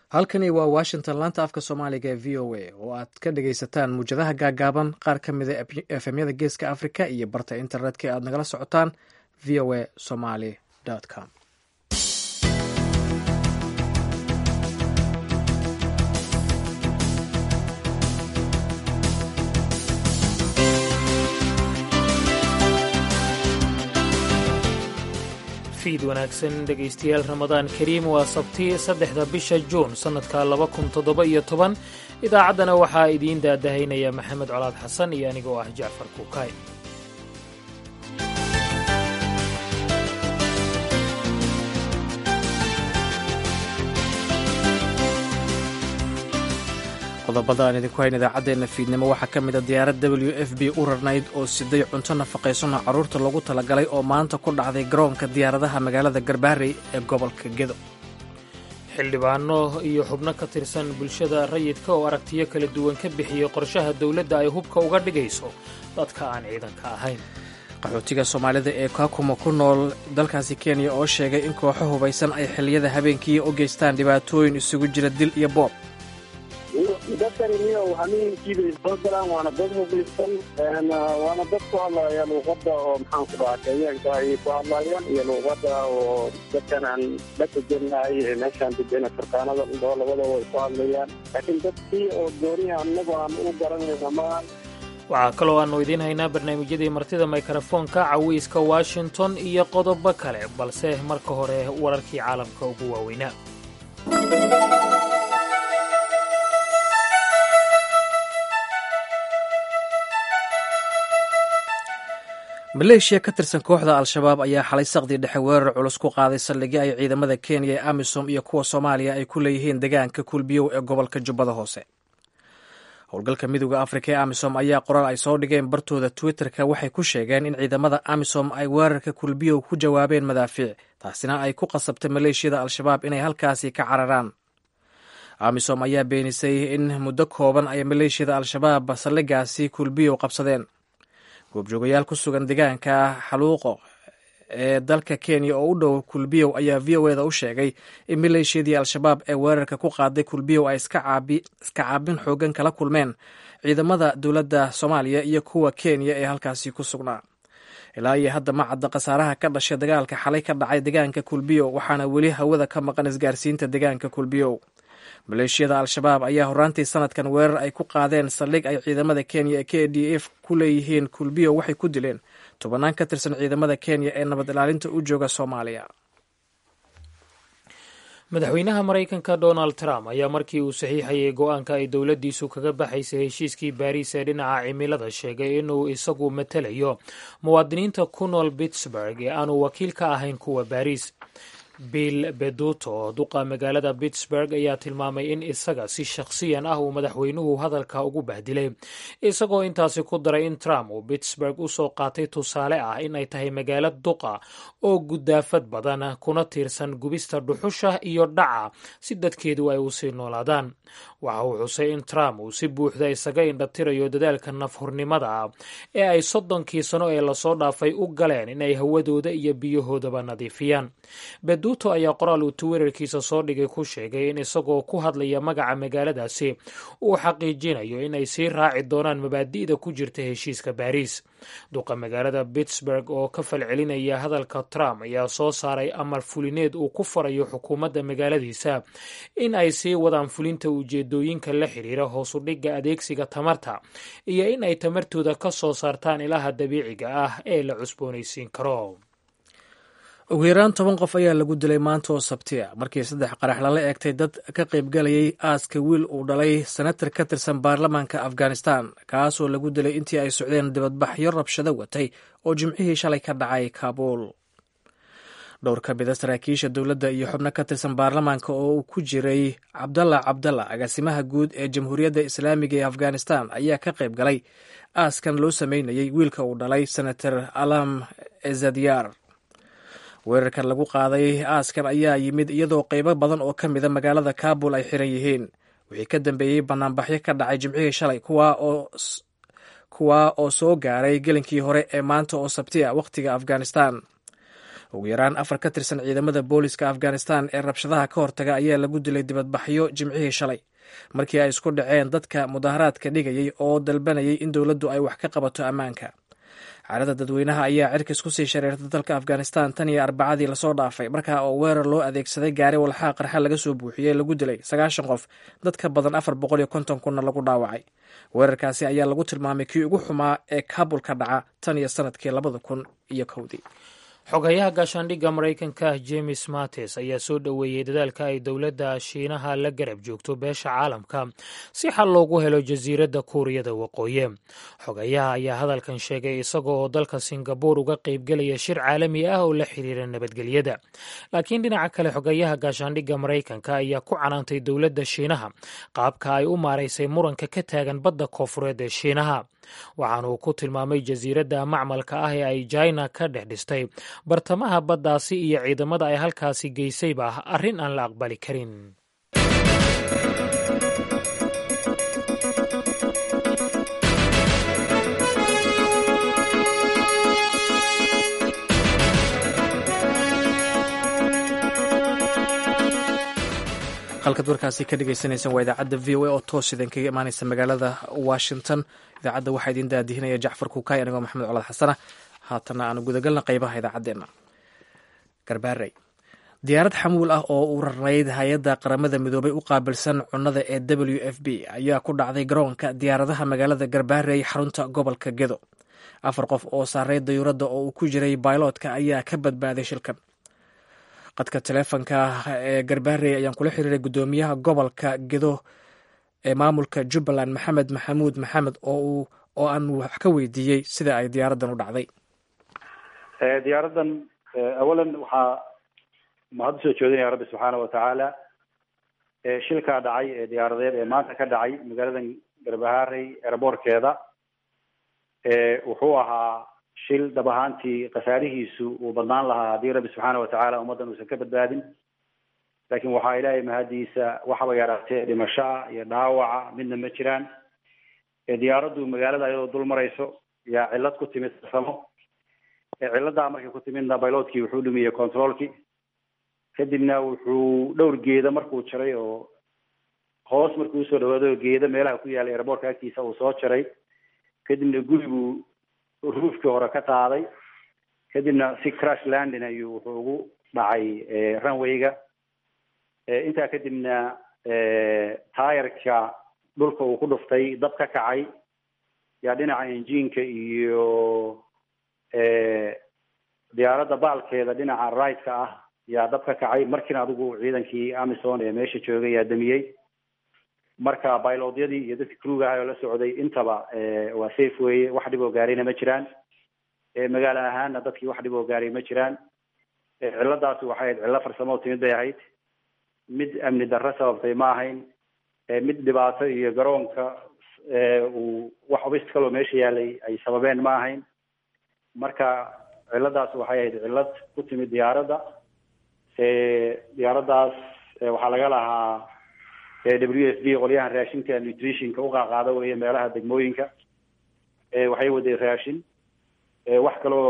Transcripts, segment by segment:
halkani waa washington laanta afka soomaaliga ee v o a oo aad ka dhagaysataan muwjadaha gaagaaban qaar ka mida efemyada geeska africa iyo barta internetka aad nagala socotaan v o a somaly com fiid wanaagsan dhegaystayaal ramadaan kariim waa sabti saddexda bisha juun sannadka laba kun toddoba iyo toban idaacaddana waxaa idiin daadahaynaya maxamed colaad xasan iyo anigoo ah jacfar kuukay qodobada aan idinku hayn idaacaddeenna fiidnimo waxaa ka mid a diyaarad w f b u rarnayd oo siday cunto nafaqaysano carruurta lagu talagalay oo maanta ku dhacday garoonka diyaaradaha magaalada garbaharey ee gobolka gedo xildhibaano iyo xubno ka tirsan bulshada rayidka oo aragtiyo kala duwan ka bixiyey qorshaha dowladda ay hubka uga dhigayso dadka aan ciidanka ahayn qaxootiga soomaalida ee kakuma ku nool dalkaasi kenya oo sheegay in kooxo hubaysan ay xilliyada habeenkii u geystaan dhibaatooyin isugu jira dil iyo boob dadkani niyo hameenkiibay soo galaan waana dad hubaysan waana dad ku hadlaya luuqada oo maxaan ku dhahaa kenyaanka ayay ku hadlayaan iyo luuqada oo dadkan aan la degenahay ee meeshaan degena turkaanada indhoo labadaba way ku hadlayaan laakiin dadkii oo gooniha anagu aan u garanayna ma waxaa kaloo aannu idiin haynaa barnaamijyadii martida mikrofoonka cawiiska washington iyo qodobo kale balse marka hore wararkii caalamka ugu waaweynaa maleeshiya ka tirsan kooxda al-shabaab ayaa xalay saqdii dhexe weerar culus ku qaaday saldhigyo ay ciidamada kenya ee amisom iyo kuwa soomaaliya ay ku leeyihiin deegaanka kulbiyow ee gobolka jubbada hoose howlgalka midooda afrika ee amisom ayaa qoraal ay soo dhigeen bartooda twitter-ka waxay ku sheegeen in ciidamada amisom ay weerarka kulbiyow ku jawaabeen madaafiic taasina ay ku qasabtay maleeshiyada al-shabaab inay halkaasi ka cararaan amisom ayaa beenisay in muddo kooban ay maleeshiyada al-shabaab saldhigaasi kulbiyow qabsadeen goobjoogayaal ku sugan deegaanka xaluuqo ee dalka kenya oo u dhow kulbiyow ayaa v o eda u sheegay in maleeshiyadii al-shabaab ee weerarka ku qaaday kulbiyow ay iska caabin xoogan kala kulmeen ciidamada dowladda soomaaliya iyo kuwa kenya ee halkaasi ku sugnaa ilaa iyo hadda ma cadda khasaaraha ka dhashay dagaalka xalay ka dhacay deegaanka kulbiyow waxaana weli hawada ka maqan isgaarsiinta deegaanka kulbiyow maleeshiyada al-shabaab ayaa horaantii sanadkan weerar ay ku qaadeen saldhig ay ciidamada kenya ee k d f ku leeyihiin kulbiyo waxay ku dileen tobannaan ka tirsan ciidamada kenya ee nabad ilaalinta u jooga soomaaliya madaxweynaha maraykanka donald trump ayaa markii uu saxiixayay go-aanka ay dowladdiisu kaga baxaysay heshiiskii baariis ee dhinaca cimilada sheegay inuu isagu matelayo muwaadiniinta ku nool pittsburg ee aanu wakiil ka ahayn kuwa baariis bill beduto duqa magaalada pittsburg ayaa tilmaamay in isaga si shakhsiyan ah uu madaxweynuhu hadalka ugu bahdilay isagoo intaasi ku daray in trump uu pittsburg usoo qaatay tusaale ah in ay tahay magaalo duqa oo gudaafad badan kuna tiirsan gubista dhuxusha iyo dhaca si dadkeedu ay usii noolaadaan waxa uu xusay in trump uu si buuxda isaga indhatirayo dadaalka nafhurnimada ah ee ay soddonkii sano ee lasoo dhaafay u galeen inay hawadooda iyo biyahoodaba nadiifiyaan beduto ayaa qoraal uu twitterkiisa soo dhigay ku sheegay in isagoo ku hadlaya magaca magaaladaasi uu xaqiijinayo inay sii raaci doonaan mabaadi'da ku jirta heshiiska baariis duqa magaalada pittsburg oo ka falcelinaya hadalka trump ayaa soo saaray amar fulineed uu ku farayo xukuumadda magaaladiisa in ay sii wadaan fulinta ujeedooyinka la xiriira hoosu dhigga adeegsiga tamarta iyo in ay tamartooda ka soo saartaan ilaha dabiiciga ah ee la cusboonaysiin karo ugu yaraan toban qof ayaa lagu dilay maanta oo sabti a markii saddex qarax lala eegtay dad ka qaybgalayay aaska wiil uu dhalay senatar ka tirsan baarlamaanka afghanistan kaasoo lagu dilay intii ay socdeen dibadbaxyo rabshado watay oo jimcihii shalay ka dhacay kaabuul dhowr ka mida saraakiisha dowladda iyo xubno ka tirsan baarlamaanka oo uu ku jiray cabdalla cabdalla agaasimaha guud ee jamhuuriyadda islaamiga ee afghanistan ayaa ka qayb galay aaskan loo sameynayay wiilka uu dhalay senator alam ezadiyar weerarkan lagu qaaday aaskan ayaa yimid iyadoo qeybo badan oo ka mida magaalada kabul ay xiran yihiin wixii ka dambeeyey banaanbaxyo ka dhacay jimcihii shalay kuwaa oo soo gaaray gelinkii hore ee maanta oo sabti a wakhtiga afghanistan ugu yaraan afar ka tirsan ciidamada booliska afghanistan ee rabshadaha ka hortaga ayaa lagu dilay dibadbaxyo jimcihii shalay markii ay isku dhaceen dadka mudaharaadka dhigayay oo dalbanayay in dowladdu ay wax ka qabato ammaanka xaalada dadweynaha ayaa cirkis kusii shareertay dalka afghanistan tan iyo arbacadii lasoo dhaafay markaa oo weerar loo adeegsaday gaari walxaa qarxa laga soo buuxiyey lagu dilay sagaashan qof dadka badan afar boqol iyo konton kunna lagu dhaawacay weerarkaasi ayaa lagu tilmaamay kii ugu xumaa ee kaabul ka dhaca tan iyo sanadkii labada kun iyo kowdii xogayaha gaashaandhigga maraykanka james mates ayaa soo dhoweeyey dadaalka ay dowladda shiinaha la garab joogto beesha caalamka si xal loogu helo jasiiradda kuuriyada waqooyi xogayaha ayaa hadalkan sheegay isaga oo dalka singabuur uga qaybgelaya shir caalami ah oo la xiriira nabadgelyada laakiin dhinaca kale xogayaha gaashaandhigga maraykanka ayaa ku canaantay dowladda shiinaha qaabka ay u maaraysay muranka ka taagan badda koofureed ee shiinaha waxaana uu ku tilmaamay jasiiradda macmalka ah ee ay jina ka dhex dhistay bartamaha baddaasi iyo ciidamada ay halkaasi geysayba ah arrin aan la aqbali karin halkaad warkaasi ka dhegeysaneysaan waa idaacadda v o a oo toos idin kaga imaaneysa magaalada washington idaacadda waxaa idin daadihinaya jacfar kuukay anigoo maxamed colad xasana haatana aanu gudagalna qeybaha idaacaddeenna garbaarey diyaarad xamuul ah oo u rarnayd hay-adda qaramada midoobay u qaabilsan cunnada ee w f b ayaa ku dhacday garoonka diyaaradaha magaalada garbaarey xarunta gobolka gedo afar qof oo saaray dayuuradda oo uu ku jiray bailotka ayaa ka badbaaday shilkan qadka taleefonka ee garbaarey ayaan kula xiriiray guddoomiyaha gobolka gedo ee maamulka jubbaland maxamed maxamuud maxamed oo oo aan wax ka weydiiyey sida ay diyaaraddan u dhacday diyaaraddan awalan waxaa mahad usoo jeedinaya rabbi subxaana watacaala shilkaa dhacay ee diyaaradeed ee maanta ka dhacay magaaladan garbaharey eraboorkeeda wuxuu ahaa shil dhab ahaantii khasaarihiisu uu badnaan lahaa haddii rabbi subxaana watacaala ummaddan uusan ka badbaadin laakiin waxaa ilaahay mahadiisa waxaba yaraatee dhimashoa iyo dhaawaca midna ma jiraan diyaaraddu magaalada iyadoo dul marayso yaa cillad ku timid farsamo cilladaa markay ku timidna bailotkii wuxuu dhumiyey controlkii kadibna wuxuu dhowr geeda markuu jaray oo hoos markuu usoo dhawaado geeda meelaha ku yaallay eraboorka agtiisa uu soo jaray kadibna guriguu ruufkii hore ka qaaday kadibna si crash landing ayuu wuxuu ugu dhacay runwayga intaa kadibna taayarka dhulka uu ku dhuftay dab ka kacay yaa dhinaca injiinka iyo diyaaradda baalkeeda dhinaca right-ka ah yaa dab ka kacay markiina adigu ciidankii amison ee meesha joogay yaa damiyey marka bailodyadii iyo dadki kruga ahay oo la socday intaba waa safe weye wax dhib oo gaarayna ma jiraan magaalo ahaanna dadkii wax dhib oo gaaray ma jiraan cilladaasi waxay ahayd cillo farsamo timid bay ahayd mid amni darro sababtay ma ahayn mid dhibaato iyo garoonka uu wax obstacle oo meesha yaalay ay sababeen ma ahayn marka cilladaas waxay ahayd cillad ku timid diyaaradda diyaaraddaas waxaa laga lahaa w s b qolyahan raashinka nutritionka uqaaqaada weye meelaha degmooyinka waxay waday raashin wax kaloo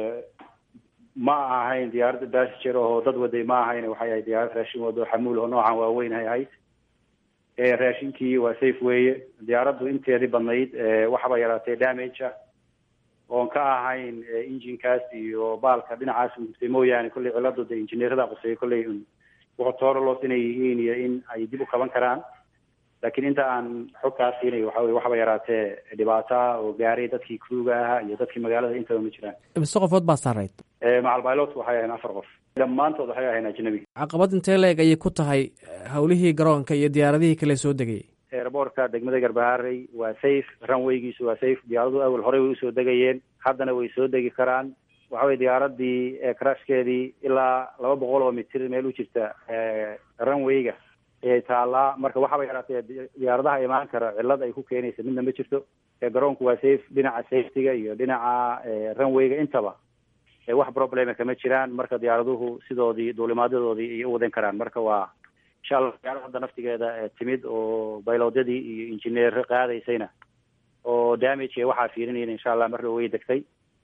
ma ahayn diyaaradda passenger oo dad waday ma ahayn waxay ahayd diyaarad raashin wado xamuul oo noocan waaweyn ay ahayd raashinkii waa safe weye diyaaraddu inteedii badnayd waxaba yaraatee damage ah oon ka ahayn injinkaas iyo baalka dhinacaas gurtay mooyaane kolley cilladu de injineerada quseeya kolley wuxuu toorolos inay yihiin iyo in ay dib u qaban karaan laakiin inta aan xog kaa siinay waxa weye waxba yaraatee dhibaata oo gaaray dadkii kruga ahaa iyo dadkii magaalada intaba ma jiraan mise qofood baa saarayd macal pilot waxay ahayn afar qof dhammaantood waxay ahayn ajnabi caqabad intee la-eg ayay ku tahay howlihii garoonka iyo diyaaradihii kale soo degayay airboortka degmada garbaharey waa safe runwaygiisu waa safe diyaaradu awel horey way usoo degayeen haddana way soo degi karaan waxa weye diyaaradii crashkeedii ilaa laba boqol oo mitir meel u jirta runwayga ayay taallaa marka waxaba yaraatee diyaaradaha imaan kara cillad ay ku keenaysa midna ma jirto garoonku waa safe dhinaca safetyga iyo dhinaca runwayga intaba wax problema kama jiraan marka diyaaraduhu sidoodii duulimaadyadoodii ayay u wadan karaan marka waa insha allah diyaaradda naftigeeda timid oo bailodyadii iyo injineer qaadaysayna oo damage waxaa fiirinayna insha allah marna way degtay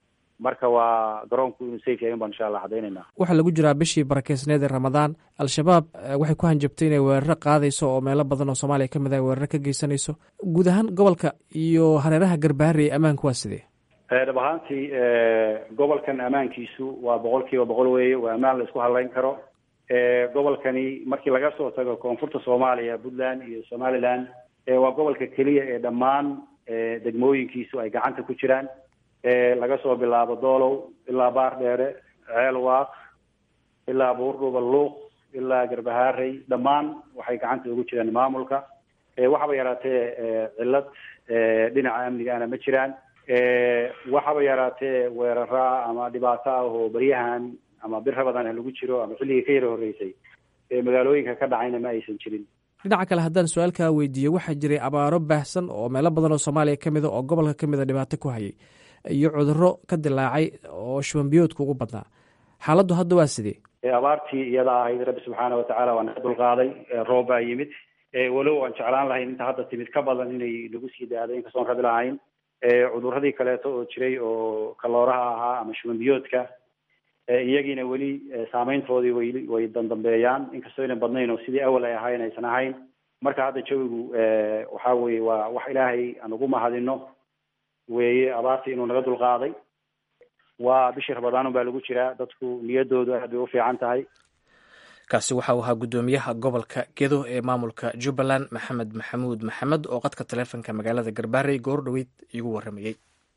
marka waa garoonku inuu safe yahay un baan insha allah caddaynayna waxaa lagu jiraa bishii barakeysneed ee ramadaan al-shabaab waxay ku hanjabtay inay weeraro qaadayso oo meelo badan oo soomaaliya ka mid ah weeraro ka geysanayso guud ahaan gobolka iyo hareeraha garbaharey ammaanku waa sidee dhab ahaantii gobolkan ammaankiisu waa boqol kiiba boqol weeye waa ammaan la isku hadlayn karo gobolkani markii laga soo tago koonfurta soomaaliya puntland iyo somaliland waa gobolka keliya ee dhammaan degmooyinkiisu ay gacanta ku jiraan laga soo bilaabo doolow ilaa baardheere ceel waaq ilaa buurdhuba luuq ilaa garbahaarey dhammaan waxay gacanta ugu jiraan maamulka waxaba yaraatee cillad dhinaca amnigaana ma jiraan waxaba yaraatee weeraraa ama dhibaato ah oo baryahan ama bir rabadan ha lagu jiro ama xilligii ka yara horreysay magaalooyinka ka dhacayna ma aysan jirin dhinaca kale haddaan su-aalkaa weydiiyo waxaa jiray abaaro baahsan oo meelo badan oo soomaaliya ka mid a oo gobolka ka mid a dhibaato ku hayay iyo cudurro ka dilaacay oo shubanbiyoodka ugu badnaa xaaladdu hadda waa sidee abaartii iyada ahayd rabbi subxaana watacaala waa naga dulqaaday roob baa yimid walow aan jeclaan lahayn inta hadda timid ka badan inay nagu sii daado inkastoon rabi lahayn cudurradii kaleeto oo jiray oo kalooraha ahaa ama shubanbiyoodka iyagiina weli saameyntoodii way way dandambeeyaan inkastoo aynan badnayn oo sidii awal ay ahayn aysan ahayn marka hadda jawigu waxa weye waa wax ilaahay aan ugu mahadino weeye abaartii inuu naga dulqaaday waa bishii rabadaanun baa lagu jiraa dadku niyadoodu aad bay u fiican tahay kaasi waxa uu ahaa guddoomiyaha gobolka gedo ee maamulka jubbaland maxamed maxamuud maxamed oo qadka taleefonka magaalada garbaarey goor dhoweyd iigu warramayey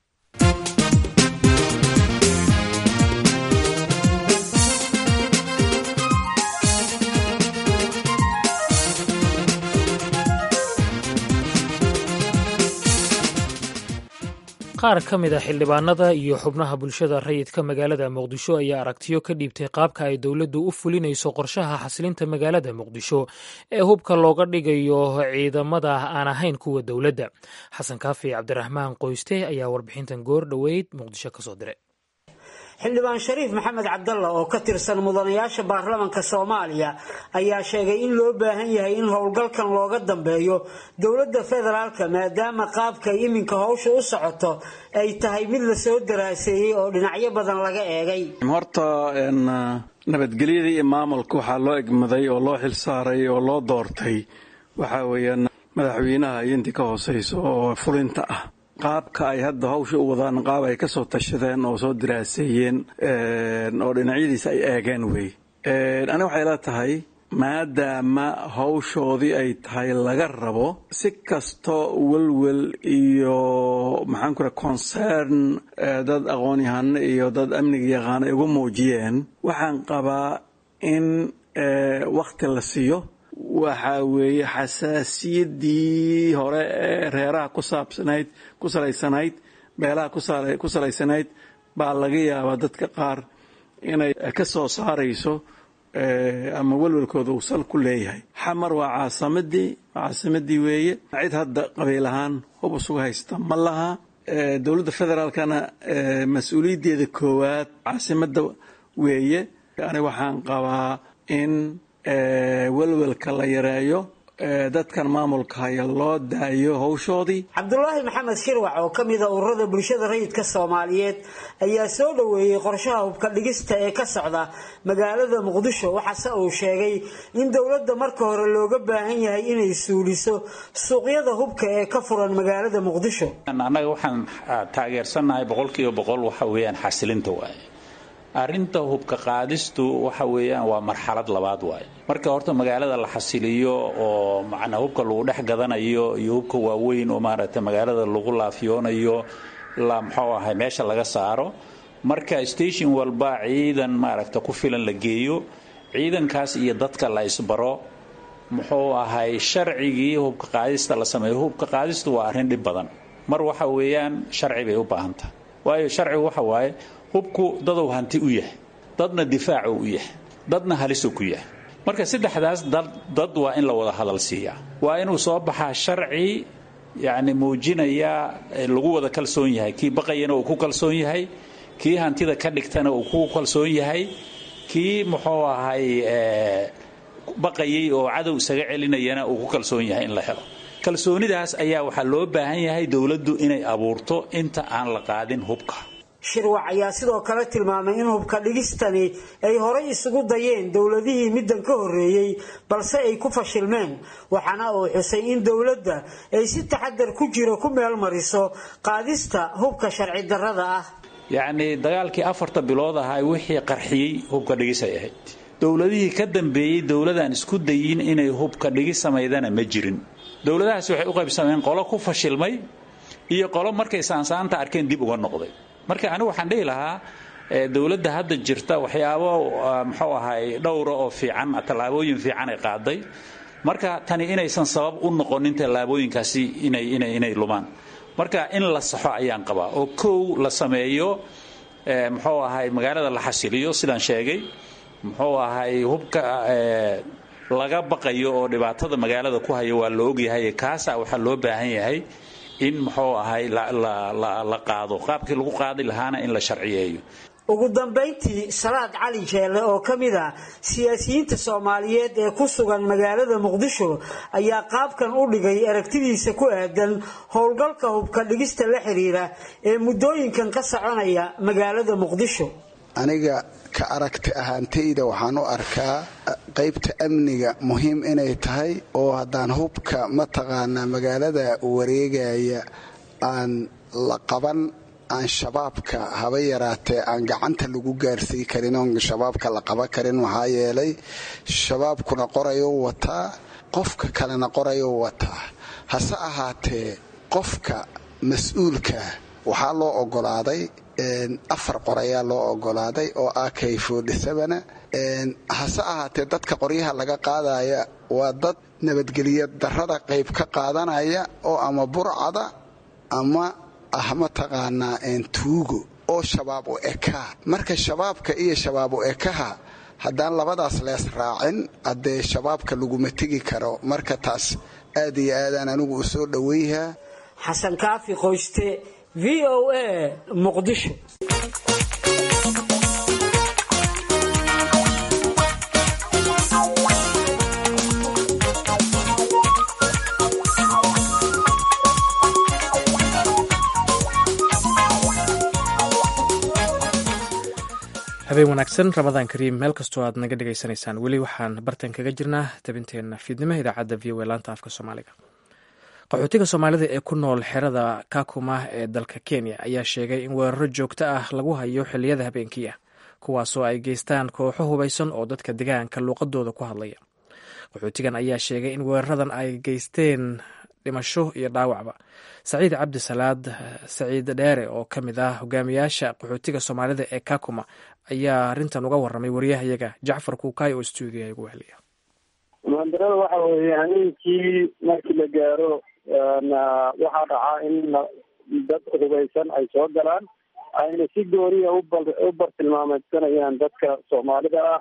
qaar ka mid a xildhibaanada iyo xubnaha bulshada rayidka magaalada muqdisho ayaa aragtiyo ka dhiibtay qaabka ay dowladdu u fulinayso qorshaha xasilinta magaalada muqdisho ee hubka looga dhigayo ciidamada aan ahayn kuwa dowladda xasan kaafi cabdiraxmaan qoyste ayaa warbixintan goor dhoweyd muqdisho kasoo diray xildhibaan shariif maxamed cabdalla oo ka tirsan mudanayaasha baarlamanka soomaaliya ayaa sheegay in loo baahan yahay in howlgalkan looga dambeeyo dowladda federaalka maadaama qaabkay iminka howsha u socoto ay tahay mid lasoo daraaseeyey oo dhinacyo badan laga eegay horta nabadgelyada iyo maamulka waxaa loo egmaday oo loo xilsaaray oo loo doortay waxaa weeyaan madaxweynaha iyo intii ka hooseyso oo fulinta ah qaabka ay hadda hawsha u wadaan qaab ay ka soo tashadeen oo soo diraaseeyeen oo dhinacyadiisa ay eegeen wey aniga waxay la tahay maadaama hawshoodii ay tahay laga rabo si kastoo welwel iyo maxaan ku raha concern dad aqoon-yahano iyo dad amniga yaqaano ay ugu muujiyeen waxaan qabaa in wakhti la siiyo waxaa weeye xasaasiyaddii hore ee reeraha ku saabsanayd ku salaysanayd beelaha ku salaysanayd baa laga yaabaa dadka qaar inay ka soo saarayso ama welwelkooda uu sal ku leeyahay xamar waa caasimadii caasimadii weeye cid hadda qabiil ahaan hub isugu haysta ma laha dowladda federaalkana mas-uuliyaddeeda koowaad caasimadda weeye ani waxaan qabaa in welwelka la yareeyo dadkan maamulka haya loo daayo howshoodii cabdulaahi maxamed shirwac oo ka mida ururada bulshada rayidka soomaaliyeed ayaa soo dhoweeyey qorshaha hubka dhigista ee ka socda magaalada muqdisho waxaase uu sheegay in dowladda marka hore looga baahan yahay inay suuliso suuqyada hubka ee ka furan magaalada muqdisho annaga waxaan taageersannahay boqolkiiba boqol waxa weeyaan xasilinta waaye arrinta hubka qaadistu waxa weeyaan waa marxalad labaad waaye marka horta magaalada la xasiliyo oo macnaa hubka lagu dhex gadanayo iyo hubka waaweyn oo maaragtay magaalada lagu laafiyoonayo la muxuu ahay meesha laga saaro marka station walba ciidan maaragta ku filan la geeyo ciidankaas iyo dadka la isbaro muxuu ahay sharcigii hubka qaadista la sameeyo hubka qaadistu waa arrin dhib badan mar waxa weeyaan sharci bay u baahantaha waayo sharcigu waxa waaye hubku dadow hanti u yahay dadna difaacu u yahay dadna halisuu ku yahay marka saddexdaas dad waa in la wada hadal siiyaa waa inuu soo baxaa sharci yacni muujinaya lagu wada kalsoon yahay kii baqayana uu ku kalsoon yahay kii hantida ka dhigtana uu ku kalsoon yahay kii muxuu ahay baqayay oo cadow isaga celinayana uu ku kalsoon yahay in la helo kalsoonidaas ayaa waxaa loo baahan yahay dowladdu inay abuurto inta aan la qaadin hubka shirwac ayaa sidoo kale tilmaamay in hubka dhigistani ay horay isugu dayeen dowladihii middan ka horreeyey balse ay ku fashilmeen waxaana uu xusay in dowladda ay si taxadar ku jiro ku meel mariso qaadista hubka sharci darrada ah yacnii dagaalkii afarta bilood ahaa wixii qarxiyey hubka dhigis ay ahayd dowladihii ka dambeeyey dowladaan isku dayin inay hubka dhigis samaydana ma jirin dowladahaasi waxay u qaybsameen qolo ku fashilmay iyo qolo markay saansaanta arkeen dib uga noqday marka anigu waxaan dhihi lahaa dowladda hadda jirta waxyaabo muxuu ahay dhowra oo fiican tallaabooyin fiican ay qaaday marka tani inaysan sabab u noqonin tallaabooyinkaasi inay inay inay lumaan marka in la saxo ayaan qabaa oo kow la sameeyo muxuu ahay magaalada la xasiliyo sidaan sheegay muxuu ahay hubka laga baqayo oo dhibaatada magaalada ku haya waa la ogyahay kaasaa waxaa loo baahan yahay in muxuu ahay la qaado qaabkii lagu qaadi lahaana in la sharciyeeyo ugu dambayntii salaad cali jeelle oo ka mid ah siyaasiyiinta soomaaliyeed ee ku sugan magaalada muqdisho ayaa qaabkan u dhigay aragtidiisa ku aadan howlgalka hubka dhigista la xiriira ee muddooyinkan ka soconaya magaalada muqdisho aniga ka aragti ahaantayda waxaan u arkaa qaybta amniga muhiim inay tahay oo haddaan hubka mataqaanaa magaalada wareegaya aan la qaban aan shabaabka haba yaraatee aan gacanta lagu gaarsii karin oon shabaabka la qaban karin maxaa yeelay shabaabkuna qorayou wataa qofka kalena qorayou wataa hase ahaatee qofka mas-uulka waxaa loo ogolaaday afar qor ayaa loo ogolaaday oo ak fodhisabana hase ahaatee dadka qoryaha laga qaadaya waa dad nabadgelyo darrada qayb ka qaadanaya oo ama burcada ama ah mataqaanaa tuugo oo shabaab u ekaa marka shabaabka iyo shabaab u ekaha haddaan labadaas lees raacin haddee shabaabka laguma tegi karo marka taas aad iyo aadaan anigu u soo dhoweyhaa xasan kaafi qoyste v o a muqdisho habeen wanaagsan ramadaan kariim meel kastoo aad naga dhegaysanaysaan weli waxaan bartan kaga jirnaa tabinteenna fiidnimo idaacadda v o a laanta afka soomaaliga qaxootiga soomaalida ee ku nool xerada kakuma ee dalka kenya ayaa sheegay in weeraro joogto ah lagu hayo xilliyada habeenkii ah kuwaasoo ay geystaan kooxo hubaysan oo dadka degaanka luuqadooda ku hadlaya qaxootigan ayaa sheegay in weeraradan ay geysteen dhimasho iyo dhaawacba saciid cabdi salaad saciid dheere oo ka mid ah hogaamiyaasha qaxootiga soomaalida ee kakuma ayaa arrintan uga waramay waryahayaga jacfar kuukaay oo stuudiya ugu weheliya muhandarada waxa weeye habeenkii markii la gaaro waxaa dhacaa in dad hubaysan ay soo galaan ayna si gooniya u bartilmaameysanayaan dadka soomaalida ah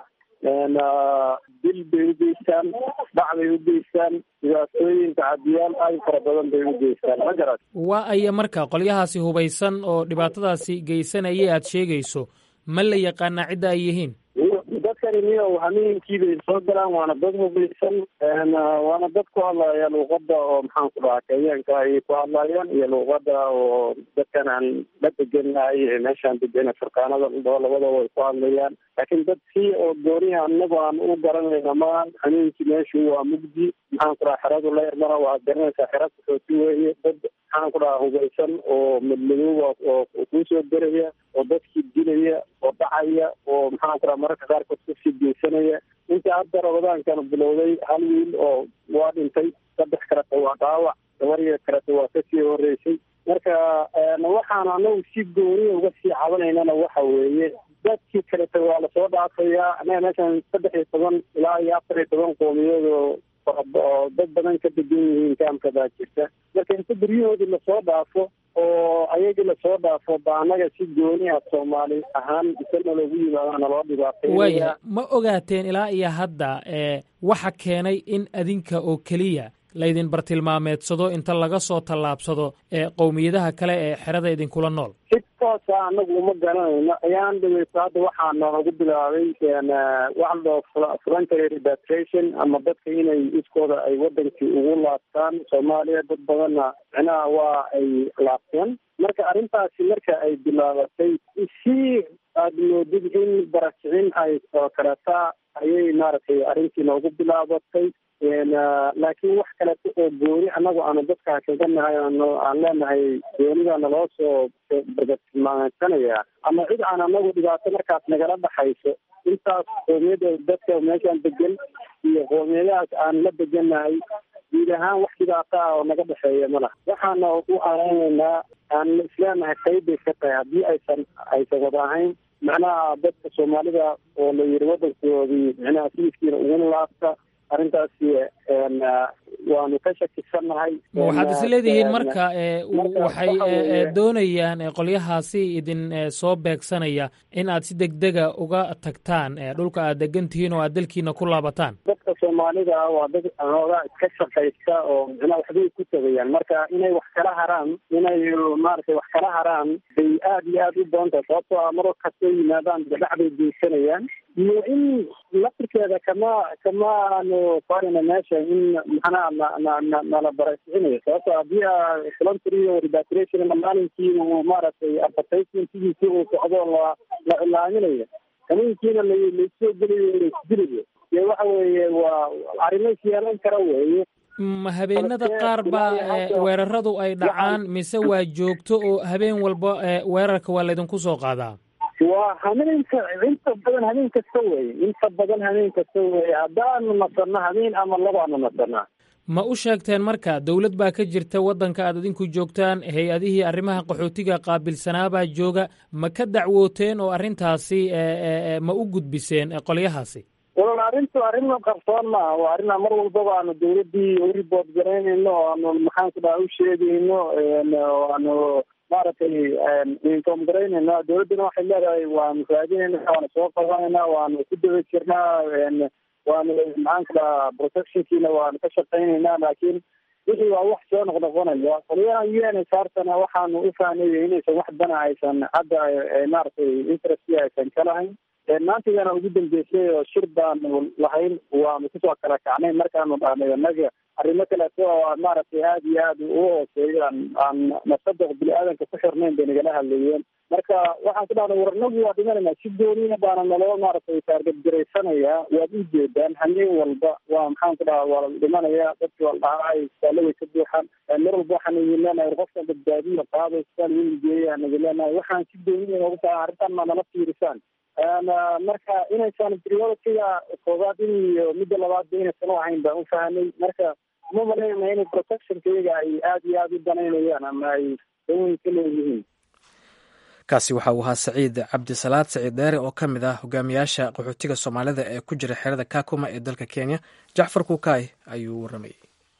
dil bay u geystaan dhac bay u geystaan dhibaatooyinka cadiyaal aad fara badan bay u geystaan ma garat waa aya marka qolyahaasi hubaysan oo dhibaatadaasi geysanaya aad sheegayso ma la yaqaanaa cidda ay yihiin dadkani niyow hameenkii bay soo galaan waana dad hubaysan waana dad ku hadlaya luuqada oo maxaan ku dhahaa kenyaanka ayay ku hadlayaan iyo luuqada oo dadkan aan la degenahay ee meeshaan degena furkaanada udhao labadaba ay ku hadlayaan laakiin dad si oo gooniha anagu aan u garanayna ma hameenkii meeshu waa mugdi maxaan ku dhahaa xeradu leermana waa garanaysaa xera kuxooti weeye dad maxaan ku dhahaa hubaysan oo madmadooba oo kuusoo deraya oo dadkii dilaya oo dhacaya oo maxaan ku dhaha mararka qaarkood kusii geysanaya inta hadda ramadaankan bilowday hal wiil oo waa dhintay saddex kaleta waa dhaawac gabariya kaleta waa kasii horeysay marka waxaan anagu si gooniya uga sii cabanaynana waxa weeye dadkii kaleta waa lasoo dhaafayaa anaga meeshan saddex iyo toban ilaa iyo afar iyo toban qoomiyood oo oo dad badan ka degan yihiin kaamka baa jirta marka inta guryahoodii lasoo dhaafo oo ayagii lasoo dhaafo ba anaga si gooni ah soomaali ahaan isana loogu yimaada naloo dhibaatay waaya ma ogaateen ilaa iyo hadda ee waxa keenay in adinka oo keliya laydin bartilmaameedsado inta laga soo tallaabsado ee qowmiyadaha kale ee xerada idinkula nool si toosa anagu uma garanayno ayaan dhaweyso hadda waxaa noogu bilaabay waxa ladhaho voluntary repatriation ama dadka inay iskooda ay wadankii ugu laabtaan soomaaliya dad badanna micnaha waa ay laabteen marka arrintaasi marka ay bilaabatay si aada moodid in barakicin ay oo kaleta ayay maaragtay arrintii noogu bilaabatay laakiin wax kaleeto oo gooni annagu aanu dadka kaga nahay aan leenahay goonida naloo soo bartilmaameysanaya ama cid aan anagu dhibaato markaas nagala dhaxayso intaas qoomiyada dadka meeshaan degan iyo qoomiyadahaas aan la degannahay guud ahaan wax dhibaato ah oo naga dhexeeya ma laha waxaana u aaneyneynaa aan isleenahay qayb bay ka tahay haddii aysan aysan wada ahayn macnaha dadka soomaalida oo la yiri wadankoodii micnaha sidiskiina uguna laabta arrintaasi waanu ka shakisannahay ma waxaad is leedihiin marka waxay doonayaan qolyahaasi idin soo beegsanaya in aad si degdega uga tagtaan dhulka aad degan tihiin oo aad dalkiina ku laabataan dadka soomaalida waa dad hoogaa iska shaqaysta oo micnaha waxbay ku tagayaan marka inay wax kala haraan inay maaragtay wax kala haraan bay aada iyo aada u badan tahay sababtoo ah mar kastoo yimaadaan gadhaxbay geysanayaan iyo in laftirkeeda kama kamaanu farina meesha in maxanaa na na na nala barakicinayo sababto haddii voluntary repatriation maalinkii uu maaragtay advertisementigiisi uu socdo la la cilaaminayo habeenkiina la laisoo gelayo laisdilayo dee waxa weeye waa arrimo isyeelan kara weeye ma habeenada qaar baa weeraradu ay dhacaan mise waa joogto oo habeen walba weerarka waa laydinku soo qaadaa waa habeenka inta badan habeen kasta weye inta badan habeen kasta weye haddaanu nasano habeen ama labaanu nasanaa ma u sheegteen marka dowlad baa ka jirta waddanka aad idinku joogtaan hay-adihii arrimaha qaxootiga qaabilsanaabaa jooga ma ka dacwooteen oo arrintaasi ma u gudbiseen qolyahaasi wal arrintu arrin qarsoon maaha waa arrinaa mar walbaba aanu dawladdii u riboort garaynayno o aanu maxaanku dhaha u sheegayno aanu maaragtay inform garaynayna dawladduna waxay leedahay waanu raadinayna waanu soo qabanayna waanu ku daba jirnaa waanu maxaanku dhaha protectionkiina waanu ka shaqaynaynaa laakiin wixii waa wax soo noqnoqonaya qolyaha u n s artana waxaanu u fahnaya inaysan wax dana aysan hadda maaragtay interestki aysan ka lahayn maantigana ugu dambeysay oo shir baanu lahayn waanu kusoo kala kacnay markaanu dhahnay anaga arrimo kaleeto oo maaragtay aada iyo aada u hooseeya aan nafsada bini-aadanka ku xirnayn bay nagala hadlayeen marka waxaan ku dhahnay war nagu waa dhimanayna si gooniya baana naloo maaragtay taargadgaraysanayaa waad u jeedaan hameen walba waa maxaan ku dhaha waa la dhimanaya dadki waa la dhahaa saalo way ka buuxaan mar walba waxaan idin leenahay qofka badbaadiya qaada isbitaal weyn geeya naga leenahay waxaan si gooniya noogu tahay arrintan ma nala fiirisaan marka inaysan prioritiga koobaad iyo midda labaadba inaysan u ahayn baan u fahanay marka uma malaynayna inay protectionkayga ay aada iyo aada u danaynayaan ama ay daweyn ka leeyihiin kaasi waxa uu ahaa saciid cabdisalaad saciid dheere oo ka mid ah hogaamiyaasha qaxootiga soomaalida ee ku jira xerada kakuma ee dalka kenya jacfar kuukaay ayuu warramayey